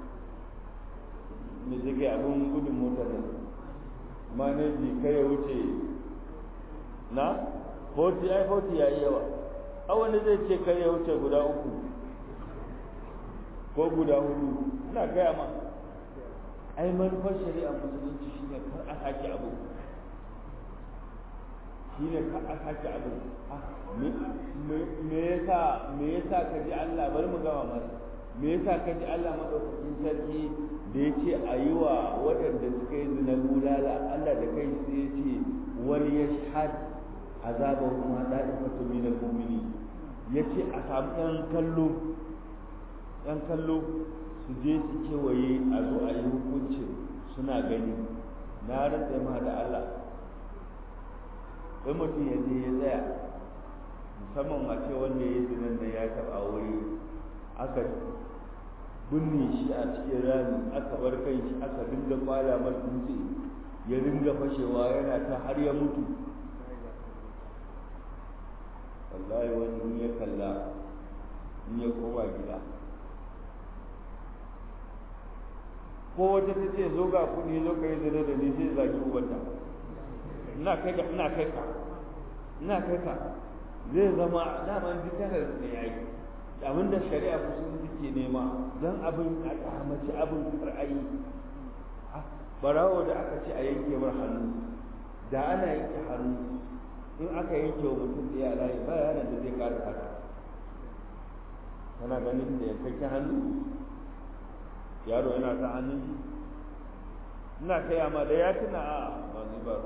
me take abin gudun motar nan manaji kai ya wuce na 40 ai 40 yayi yawa a wanda zai ce kai ya wuce guda uku ko guda hudu ina gaya ma ai manufar shari'a musulunci shine kar a sake abu shine kar a sake abu me yasa me yasa ka ji Allah bari mu gama masa me yasa ka ji Allah madaukakin sarki da ya ce a yi wa waɗanda suka yi zina bulala Allah da kai sai ya ce wani ya shahad azabar kuma da'ifatu min al-mu'mini ya ce a samu ɗan kallo ɗan kallo su je su kewaye a zo a yi hukuncin suna gani na rantsa ma da Allah wai mutum ya je ya tsaya musamman a ce wanda ya yi zinan da ya taɓa wuri aka binne shi a cikin rami aka bar kai shi aka dinga kwala mar dutse ya dinga fashewa yana ta har ya mutu wallahi wani in ya kalla in ya koma gida ko wata ta ce zo ga kuɗi zo ka yi zina da ni sai zaki ubanta ina kai ka ina kai ka ina kai ka zai zama daman dukkanar ne ya yi abin da shari'a musulunci ke nema don abin a kyamaci abin ra'ayi barawo da aka ce a yanke mar hannu da ana yanke hannu in aka yanke wa mutum ɗaya layi ba yana da zai ƙara haka kana ganin da yankakken hannu yaro yana ta hannun shi ina kai amma da ya tuna a ba zai ba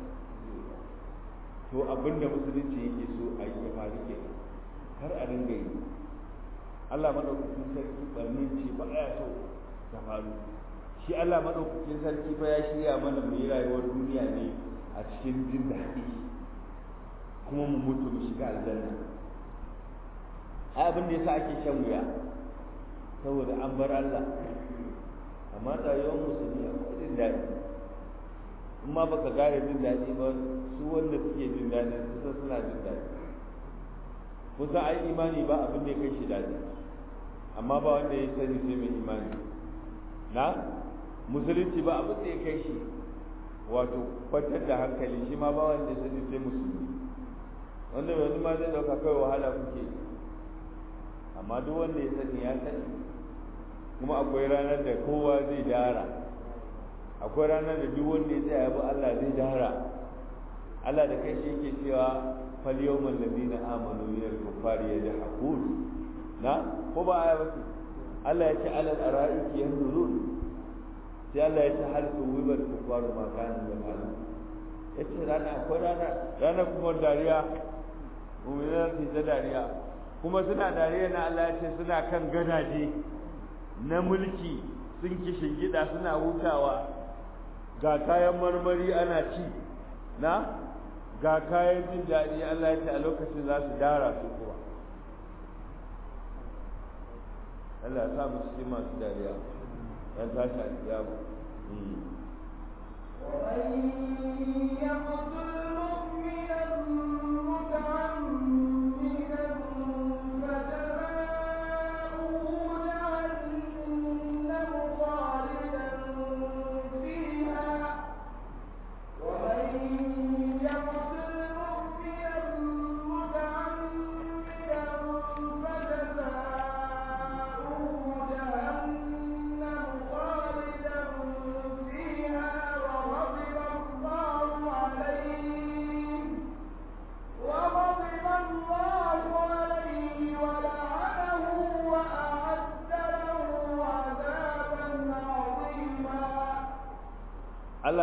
to abin da musulunci yake so a yi ya faru ke kar a dinga yi Allah madaukakin sarki barnin ce ba ya so ta faru shi Allah madaukakin sarki ba ya shirya mana mu yi rayuwar duniya ne a cikin jin daɗi kuma mu mutu mu shiga aljanna ai abin da yasa ake shan wuya saboda an bar Allah amma rayuwar musulmi akwai jin daɗi in ma baka gane jin daɗi ba su wanda suke jin daɗi su san suna jin daɗi kusa ai imani ba abin da ya kai shi daɗi amma ba wanda ya sani sai mai imani na musulunci ba abin da ya kai shi wato kwantar da hankali shi ma ba wanda ya sani sai musulmi wanda wani ma zai dauka kai wahala kuke amma duk wanda ya sani ya sani kuma akwai ranar da kowa zai dara akwai ranar da duk wanda ya tsaya bi Allah zai dara Allah da kai shi yake cewa fal yawmal ladina amanu min al-kuffari yadhakun na ko ba aya ba Allah ya ce alal ara'iki yanzurun sai Allah ya ce hal tuwibal kuffaru ma kanu yafalun yace rana akwai rana rana kuma dariya mu'minan su ta dariya kuma suna dariya na Allah ya ce suna kan gadaje na mulki sun kishin gida suna hutawa ga kayan marmari ana ci na ga kayan jin daɗi Allah ya ce a lokacin za su dara su kuwa Allah ya sa mu cikin masu dariya dan tashi a kiyama ومن يقتل مؤمنا متعمدا فجزاؤه جهنم خالدا فيها ومن يقتل مؤمنا متعمدا فجزاؤه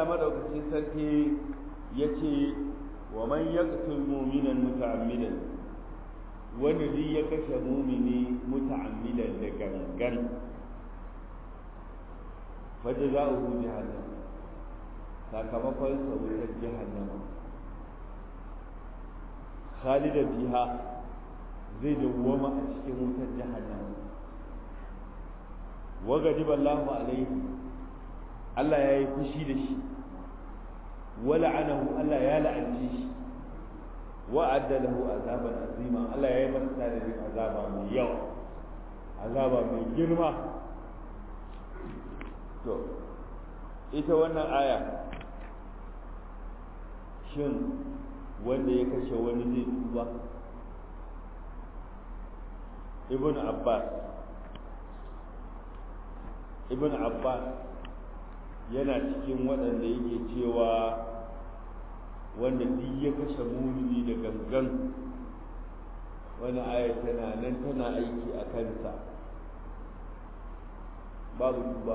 Allah madaukakin sarki ya ce wa man yaqtul mu'minan muta'ammidan wanda duk ya kashe mumini muta'ammidan da gangan wadda za a hu jahannam sakamakon sa wutar jahannama khalidan biha zai dawwama a cikin wutar jahannama wa gadiba Allahu alaihi Allah ya yi fushi da shi wa la'anahu Allah ya la'anci shi wa adda lahu azaban azima Allah ya yi masa tarihin azaba mai yawa azaba mai girma to ita wannan aya shin wanda ya kashe wani zai tuba ibn abbas ibn abbas yana cikin waɗanda yake cewa wanda duk ya kashe mumini da gangan wani aya tana nan tana aiki a kansa babu tuba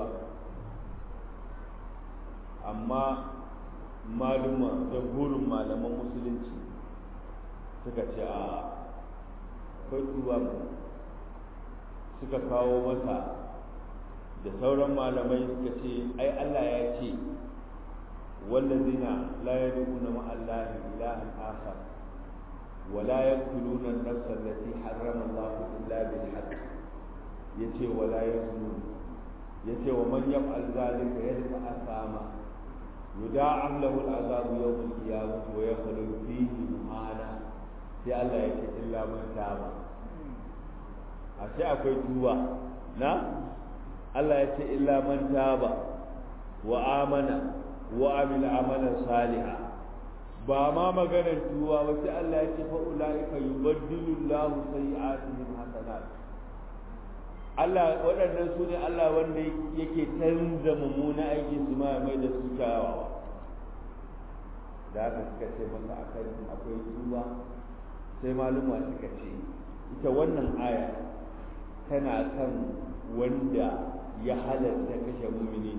amma maluma da burin malaman musulunci suka ce a akwai tuba suka kawo masa da sauran malamai suka ce ai Allah ya ce wallazina la yad'una ma Allah ilahan akhar wa la yaqtuluna an-nafsa allati harrama Allah illa bil haqq yace wa la yaznun yace wa man yaf'al zalika yalqa asama yuda'am lahu al-'adhabu yawm al-qiyamah wa yakhlud fihi muhana sai Allah ya ce illa man taba a sai akwai tuba na Allah ya ce illa man taba wa amana wa amila amalan saliha ba ma maganar tuba ba sai Allah ya ce fa ulaika yubaddilu Allahu sayi'atihim hasanat Allah waɗannan su ne Allah wanda yake canza mummuna aikin su ma mai da su kyawawa da haka suka ce masa akan akwai tuba sai maluma suka ce ita wannan aya tana kan wanda ya halatta kashe mumini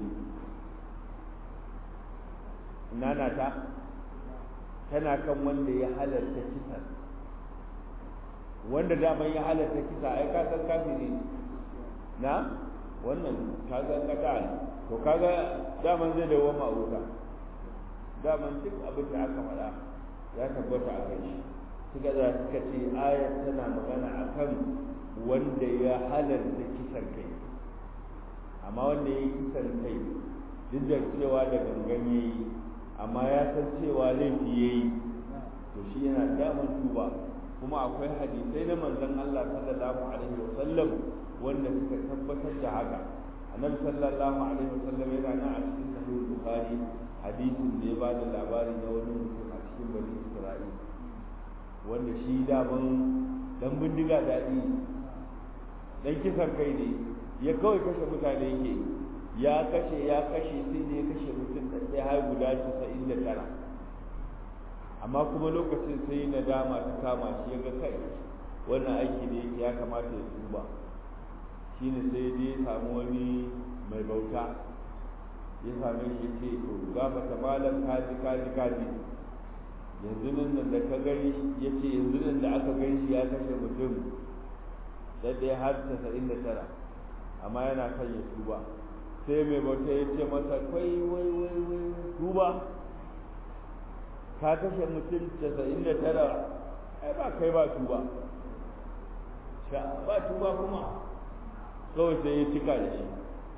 nana ta tana kan wanda ya halatta kisa wanda daman ya halatta kisa ai ka san kafiri na wannan kaga kata ne to kaga daman zai dawo ma wuta daman duk abin da aka faɗa ya tabbata a kai shi suka da suka ce ayat tana magana akan wanda ya halarta kisan kai amma wanda ya yi kisan kai duk da cewa da gangan ya yi amma ya san cewa laifi ya yi to shi yana daman tuba kuma akwai hadisai na manzon Allah sallallahu alaihi wasallam wanda suka tabbatar da haka annabi sallallahu alaihi wasallam yana nan a cikin sahih bukhari hadisin da ya ba da labari na wani mutum a cikin bani isra'ila wanda shi daman dan bindiga daɗi dan kisan kai ne ya kawai kashe mutane yake ya kashe ya kashe sai da ya kashe mutum da ɗaya har guda casa'in da tara amma kuma lokacin sai nadama ta kama shi ya ga kai wannan aiki ne ya kamata ya tuba shine sai dai ya samu wani mai bauta ya same shi ce to gafata malam kaji kaji kaji yanzu nan da ka gani ya ce yanzu nan da aka gani shi ya kashe mutum da ɗaya har casa'in da tara amma yana kan ya tuba sai mai bauta ya ce masa kai wai wai wai tuba ka kashe mutum casa'in da tara ai ba kai ba tuba sha ba tuba kuma kawai sai ya cika da shi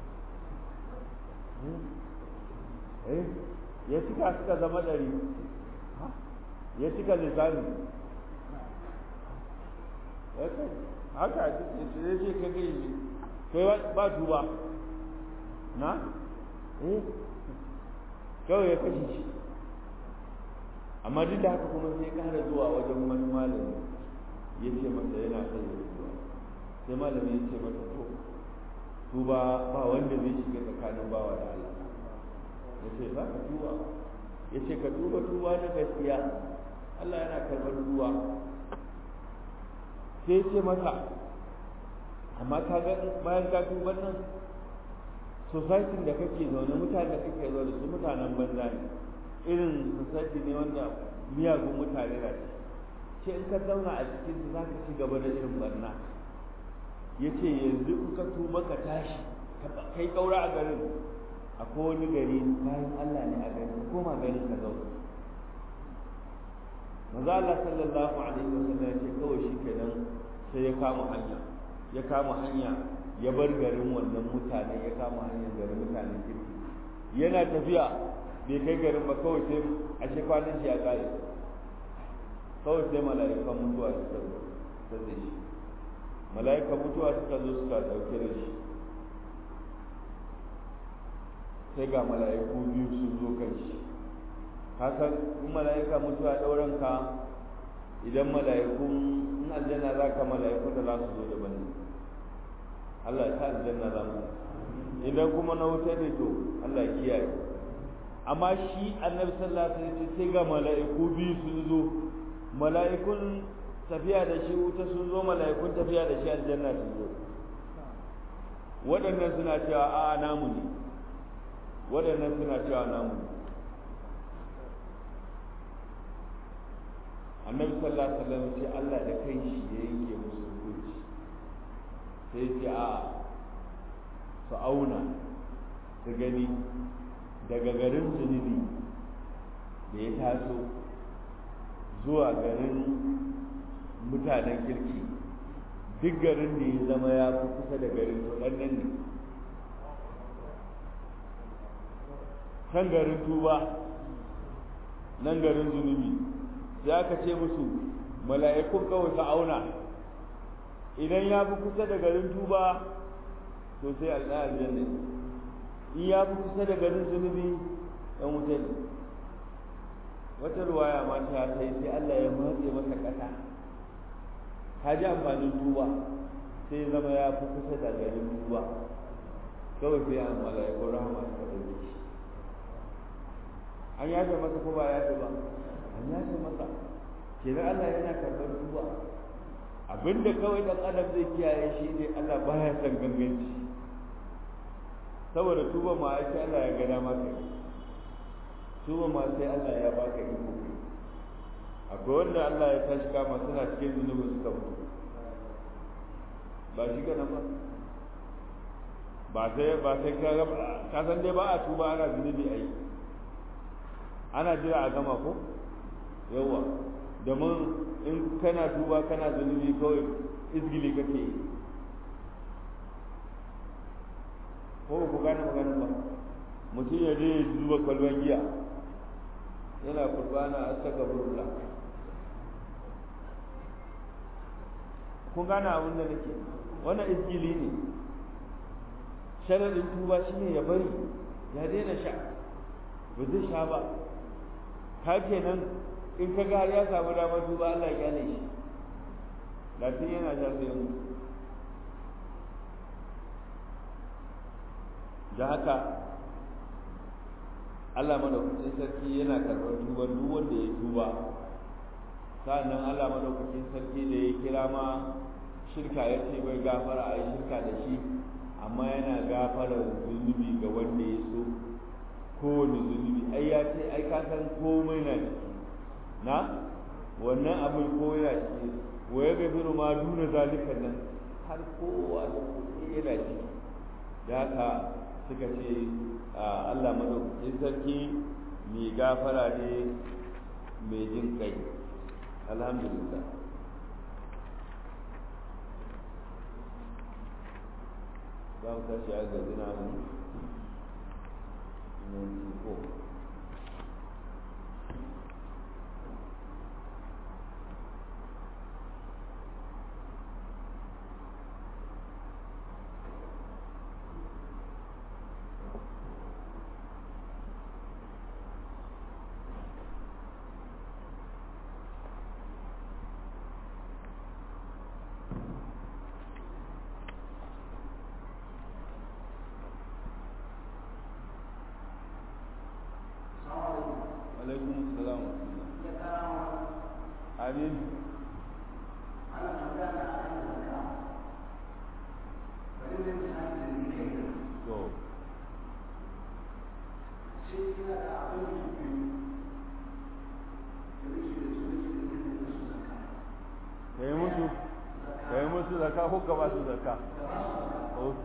eh ya cika suka zama ɗari ya cika lisani haka ya ce ka gai ne kai ba tuba na eh kawai ya kashe shi amma duk da haka kuma sai ya kara zuwa wajen wani malami ya ce masa yana son ya tuba sai malami ya ce masa to tuba ba wanda zai shiga tsakanin bawa da Allah ya ce za ka tuba ya ce ka tuba tuba na gaskiya Allah yana karɓar tuba sai ya ce masa amma ka ga bayan ka tuban nan society da kake zaune mutane da kake zaune su mutanen banza ne irin society ne wanda miyagun mutane na ce ce in ka zauna a cikin su za ka ci gaba da irin barna ya ce yanzu in ka tuba ka tashi kai kaura a garin akwai wani gari bayan Allah ne a garin ka koma garin ka zauna maza Allah sallallahu alaihi wasallam ya ce kawai shi kenan sai ya kama hanya ya kama hanya ya bar garin wannan mutane ya kama hanyar garin mutanen kirki yana tafiya bai kai garin ba kawai sai a shi kwanan shi ya kare kawai sai mala'ikan mutuwa suka zo ta da shi mala'ikan mutuwa suka zo suka ɗauke da shi sai ga mala'iku biyu sun zo kan shi kasan in mala'ika mutuwa ɗauran ka idan mala'ikun in aljanna za ka mala'ikun da za su zo daban ne Allah ya sa aljanna za mu idan kuma na wuta ne to Allah ya kiyaye amma shi annabi sallallahu alaihi wasallam sai ga mala'iku biyu sun zo mala'ikun tafiya da shi wuta sun zo mala'ikun tafiya da shi aljanna sun zo waɗannan suna cewa a namu ne waɗannan suna cewa namu ne annabi sallallahu alaihi wasallam ce Allah da kai shi ya yanke musu hukunci sai ce a su auna su gani daga garin zunubi da ya taso zuwa garin mutanen kirki duk garin da ya zama ya fi kusa da garin to nan ne kan garin tuba nan garin zunubi sai aka ce musu mala'ikun kawai su auna idan ya fi kusa da garin tuba to sai Allah aljanna in ya fi kusa da garin zunubi dan wuta ne wata ruwaya ma ta sai sai Allah ya matse masa kasa ka ji amfanin tuba sai zama ya fi kusa da garin tuba kawai sai an mala'ikun rahama suka ɗauke shi an yafe masa ko ba yafe ba an yafe masa kenan Allah yana karɓar tuba abinda kawai dan adam zai kiyaye shi ne Allah baya son ganganci saboda tuba ma ai sai Allah ya ga dama kai tuba ma sai Allah ya baka iko akwai wanda Allah ya tashi kama suna cikin zunubi suka mutu ba shi ga ba ba sai ba sai ka ga ka san dai ba a tuba ana zunubi ai ana jira a gama ko yawa domin in kana tuba kana zunubi kawai izgili kake yi ko ku gane magana ba mutum ya je ya zuba kwalban giya yana kurbana a saka burla kun gane abin da nake wannan izgili ne sharadin tuba shine ya bari ya daina sha ba zai sha ba ka kenan in ka ga ya samu damar tuba Allah ya kyale shi latin yana sha sai mu da haka Allah madaukakin sarki yana karɓar tuban duk wanda ya tuba sa'annan Allah madaukakin sarki da ya kira ma shirka ya ce bai gafara a yi shirka da shi amma yana gafara zunubi ga wanda ya so kowane zunubi ai ya ce ai ka san komai na ciki na wannan abin ko yana ciki wa ya gafiru ma duna zalikan nan har kowa yana ciki da haka suka ce Allah madaukakin sarki mai gafara ne mai jin kai alhamdulillah za mu tashi a gazi na mu ko alaikum salam amin to musu zakka ko ka ba su zakka ok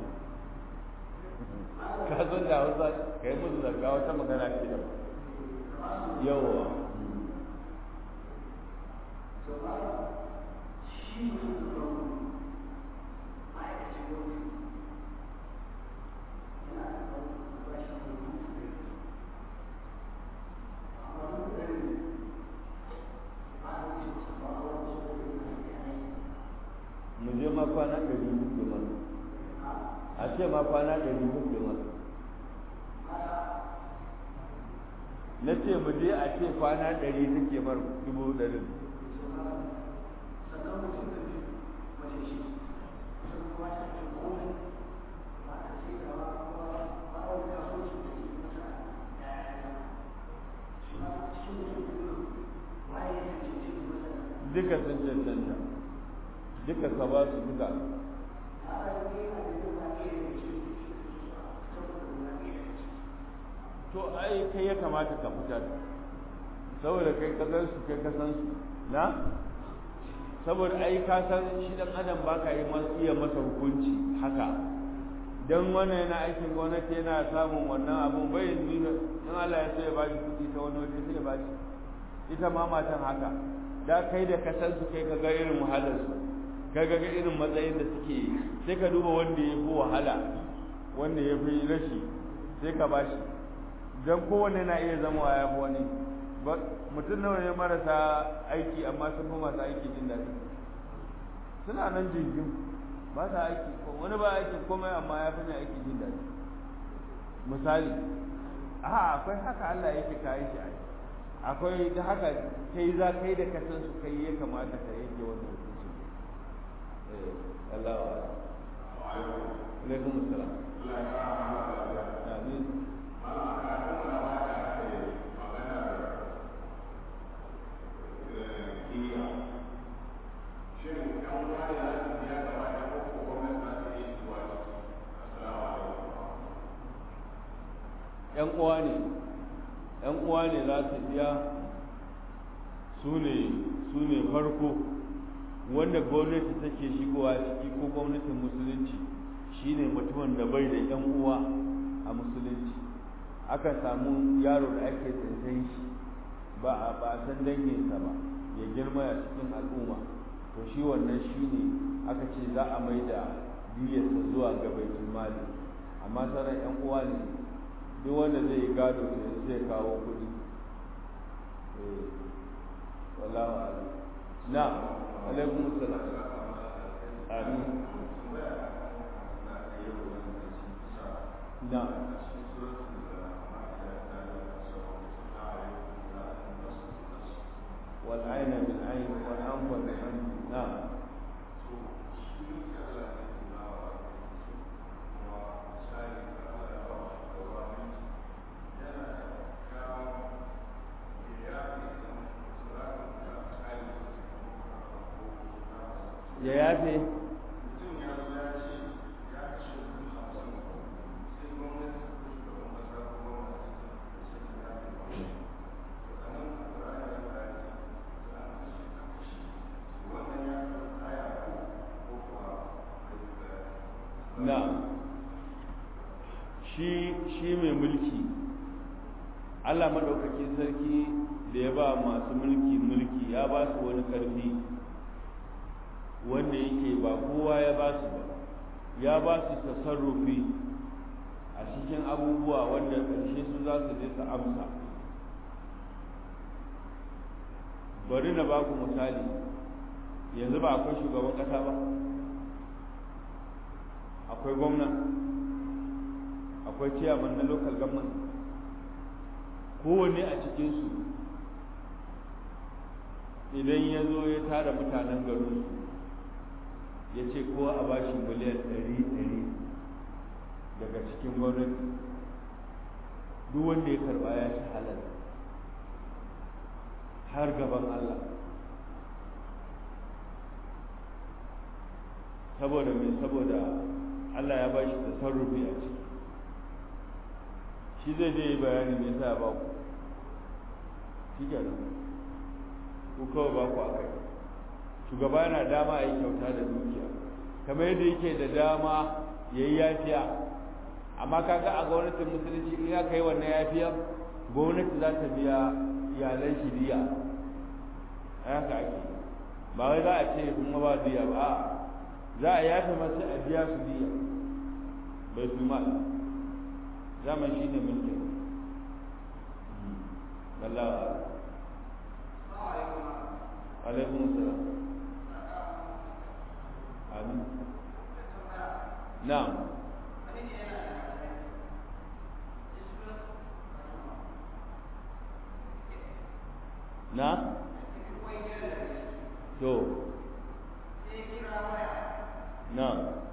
ka zo da hausa ka yi musu zakka wata magana ce da yawa mu je ma kwana ɗari kuke mana a ce ma kwana ɗari kuke mana na ce mu je a ce kwana ɗari take mar dubu ɗari duka sun cancanta duka ka ba su duka to ai kai ya kamata ka fitar saboda kai ka san su kai ka san su na saboda ai ka san shi dan adam baka yi iya masa hukunci haka dan wannan yana aikin gwamnati yana samun wannan abun bai nuna in Allah ya so ya bashi kuɗi ta wani waje sai ya bashi ita ma matan haka da kai da ka san su kai ka ga irin wahalar su kai ga irin matsayin da suke sai ka duba wanda ya fi wahala wanda ya fi rashi sai ka bashi don kowane na iya zama ya fi wani mutum nawa ne marasa aiki amma sun fi masu aiki jin daɗi suna nan jirgin ba sa aiki wani ba aiki komai amma ya fi ne aiki jin daɗi misali a akwai haka Allah yake kayi shi aiki akwai da haka kai za kai da ka san su kai ya kamata ka yanke wannan hukunci eh Allah wa alaikum assalam amin ‘yan uwa ne ‘yan uwa ne za su biya su ne su ne farko wanda gwamnati take shigowa ciki ko gwamnatin musulunci shine mutumin da bai da ‘yan uwa a musulunci aka samu yaro da ake tsintai shi ba a ba san danginsa ba ya girma a cikin al'umma to shi wannan shine aka ce za a mai da diyarsa zuwa ga baitul mali amma sauran ‘yan uwa ne duk wanda zai yi gado to zai kawo kuɗi wallahu a'lam na alaikum assalam amin na والعين بالعين والأنف بالأنف نعم ya yafe na shi shi mai mulki Allah maɗaukakin sarki da ya ba masu mulki mulki ya ba su wani ƙarfi wanda yake ba kowa ya ba su ba ya ba su tasarrufi a cikin abubuwa wanda ƙarshe su za su je su amsa bari na ba ku misali yanzu ba akwai shugaban ƙasa ba akwai gwamna akwai ciyaman na local government kowane a cikinsu idan ya zo ya tara mutanen garinsu ya ce kowa a bashi miliyan ɗari ɗari daga cikin gwamnati duk wanda ya karɓa ya ci halal har gaban Allah saboda mai saboda Allah ya bashi tasarrufi a ciki shi zai je yi bayani me yasa ya ba ku shi kenan ku kawai ba ku a kai shugaba yana dama a yi kyauta da dukiya kamar yadda yake da dama ya yi yafiya amma kaga a gwamnatin musulunci in aka yi wannan yafiyar gwamnati za ta biya iyalan shi diya haka ake ba wai za a ce kuma ba diya ba a za a yafe masu a biya su diya bai fi mal zaman shi ne mulkin Allah alaikum salam amin na'am na to na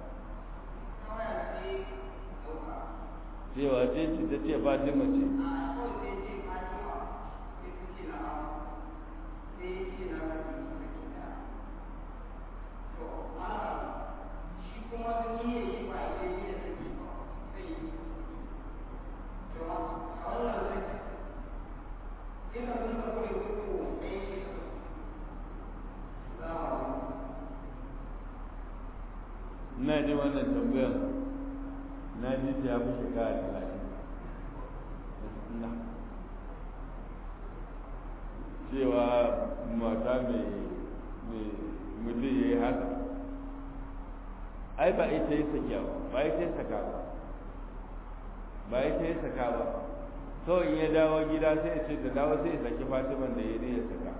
cewa ce ce ta ce fatima ce na ji wannan tambayar na ji ta ya fi shekara talatin na cewa mata mai mutum ya yi haka ai ba ita yi sakiya ba ba ita yi saka ba ba ita yi saka ba kawai in ya dawo gida sai ya ce ta dawo sai ya saki fatiman da ya ya saka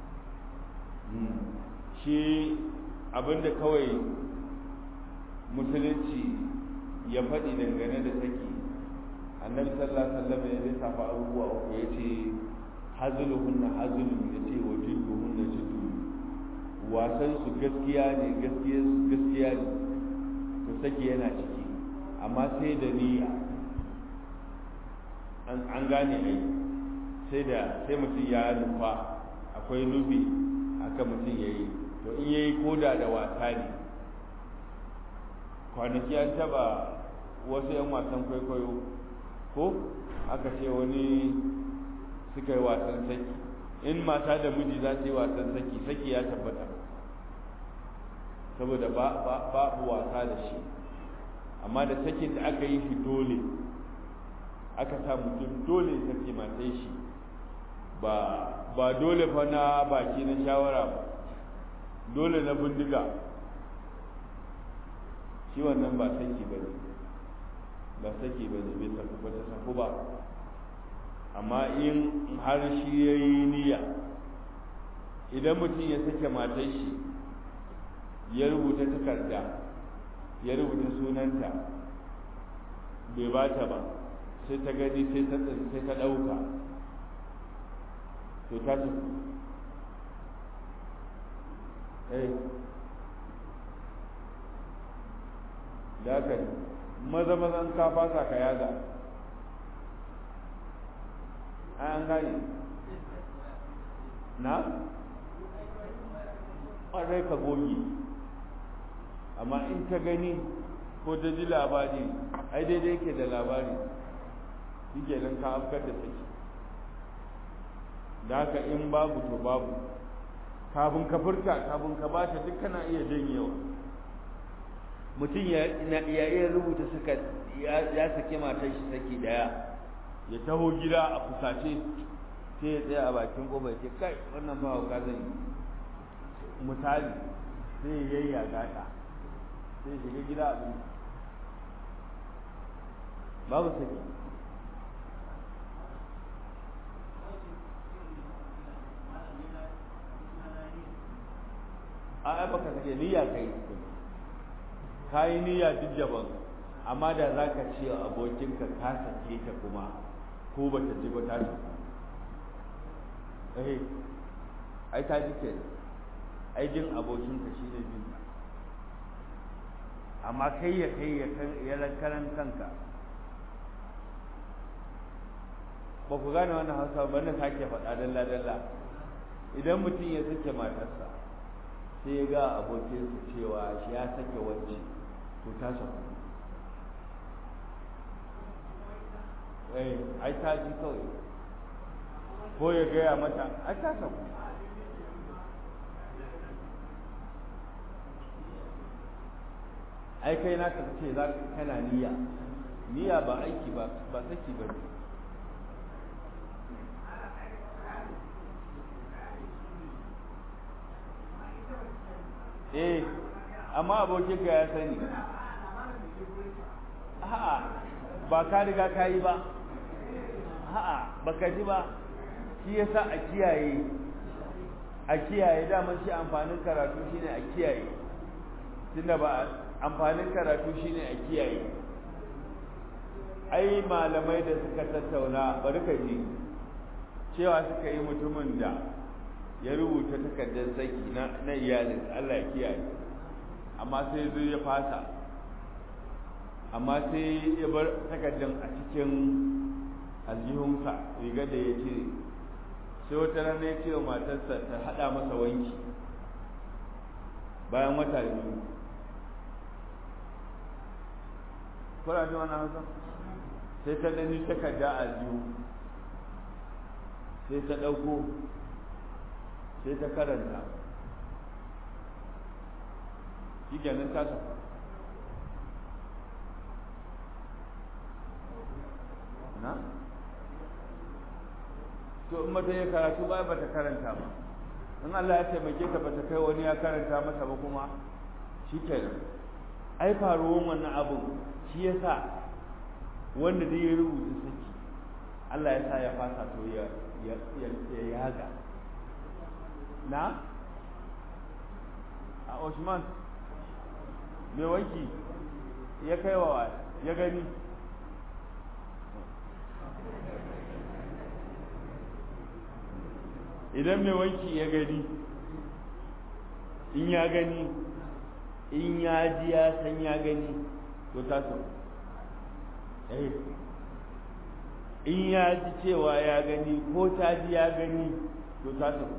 shi abinda kawai musulunci ya faɗi dangane da saki annabi sallallahu alaihi wasallam ya lissafa abubuwa uku ya ce hazuluhunna hazulun ya ce wa jidduhunna jiddu wasan su gaskiya ne gaskiya gaskiya ne to saki yana ciki amma sai da niyya an gane ai sai da sai mutum ya nufa akwai nufi haka mutum ya yi to in yayi koda da wasa ne kwanaki an taba wasu 'yan wasan kwaikwayo ko aka ce wani suka yi wasan saki in mata da miji za su yi wasan saki saki ya tabbata saboda babu wasa da shi amma da sakin da aka yi shi dole aka sa mutum dole saki matai shi ba ba dole fa na baki na shawara ba dole na bindiga shi wannan ba saki ba ne ba saki ba ne bai saku ba ta saku ba amma in har shi ya yi niyya idan mutum ya sake matar shi ya rubuta takarda ya rubuta sunanta bai ba ta ba sai ta gani sai ta sai ta ɗauka to ta saku eh da haka maza mazan ka fasa ka yaga an gane na ƙwarai ka goge amma in ta gani ko ta ji labari ai daidai ke da labari shi nan ka afkar da saki da haka in babu to babu kafin ka furta kafin ka bata duk kana iya janyewa mutum ya iya rubuta suka ya sake matar shi saki daya ya taho gida a fusace sai ya tsaya a bakin ƙofa ce kai wannan ba hauka zan yi misali sai ya yayya gata sai shiga gida abin babu saki a ai baka sake niyya kai ka yi niyya duk daban amma da za ka ce abokinka ka sake ta kuma ko ba ta ji ba ta ji eh ai ta ji kenan ai jin abokinka shi ne jin amma kai ya kai ya ya karan kanka ba ku gane wannan hausa ba na sake faɗa dalla dalla idan mutum ya sake matarsa sai ya ga abokinsa cewa shi ya sake wacce to ta saku eh ai ta ji kawai ko ya gaya mata ai ta saku ai kai na ka ce za kana niyya niyya ba aiki ba ba saki ba eh amma abokin ka ya sani a'a ba ka riga ka yi ba a'a baka ji ba shi yasa a kiyaye a kiyaye daman shi amfanin karatu shine a kiyaye tunda ba amfanin karatu shine a kiyaye ai malamai da suka tattauna bari ka ji cewa suka yi mutumin da ya rubuta takardar saki na na iyalin Allah ya kiyaye amma sai zo ya fasa amma sai ya bar takardar a cikin aljihunsa riga da ya cire sai wata rana ya ce wa matarsa ta haɗa masa wanki bayan wata biyu kuna ji wani hausa sai ta ɗani takarda a aljihu sai ta ɗauko sai ta karanta shi kenan ta sauka na? to in mata ya karatu ba ba ta karanta ba in Allah ya taimake ta ba ta kai wani ya karanta mata ba kuma shi kenan ai faruwan wannan abun shi ya sa wanda dai ya rubuta saki Allah ya sa ya fasa to ya ya yaga na a Osman mai wanki ya kai wa ya gani idan mai wanki ya gani in ya gani in ya ji ya san ya gani to ta so eh in ya ji cewa ya gani ko ta ji ya gani to ta so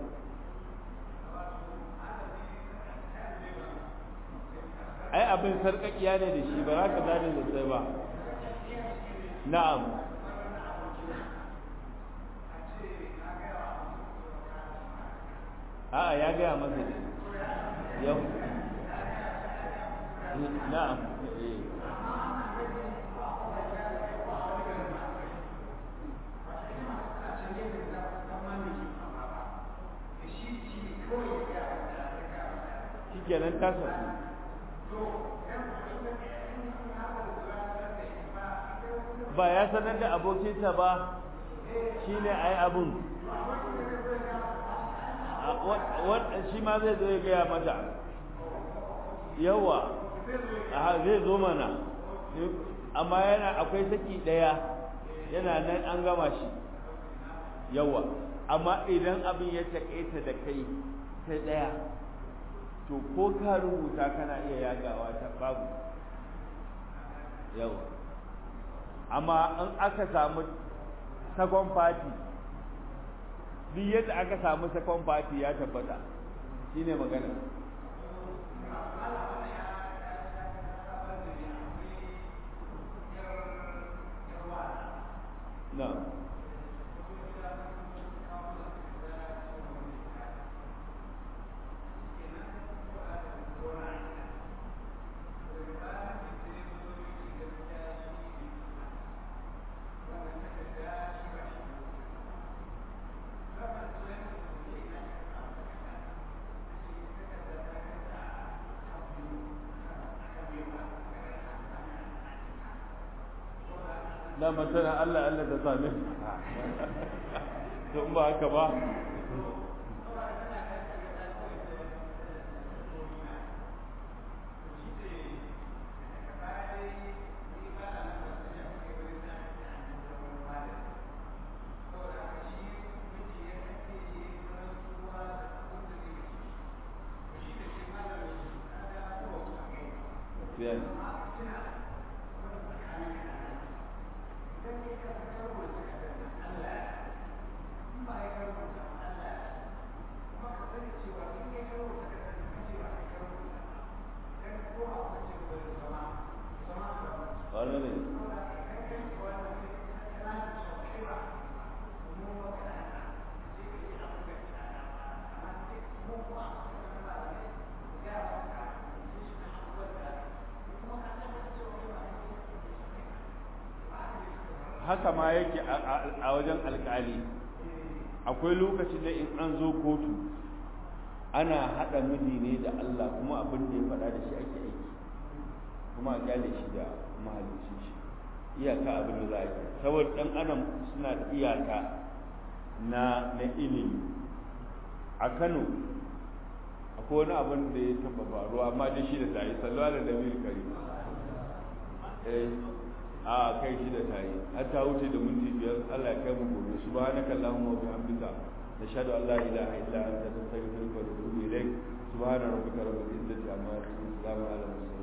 ai abin sarƙaƙiya ne da shi ba za ka gane da sai ba na'am a'a ya gaya masa ne yau na'am shi kenan ta sauku ba ya sanar da abokinsa ba shi ne a yi abin shi ma zai zo ya gaya mata yawa zai zo mana amma yana akwai saki ɗaya yana nan an gama shi yawa amma idan abin ya taƙaita da kai ta ɗaya to ko ka rubuta kana iya yagawa ta babu yawa amma in aka samu sakon fati duk yadda aka samu sakon fati ya tabbata shine magana na na masana Allah Allah ta same to in ba haka ba Yeah. haka ma yake a wajen alkali akwai lokacin da in an zo kotu ana haɗa miji ne da Allah kuma abin da ya faɗa da shi ake aiki kuma a kyale shi da mahalicin shi iyaka abin da za a yi saboda ɗan adam suna da iyaka na na ilimi a Kano akwai wani abin da ya taɓa faruwa amma da shi da tayi salwa da nabi kari eh a kai shi da tayi har ta wuce da minti biyar Allah ya kai mu gobe subhanaka allahumma wa bihamdika nashhadu an la ilaha illa anta nastaghfiruka wa natubu ilayk subhana rabbika rabbil izzati amma yasifun salamun ala mursalin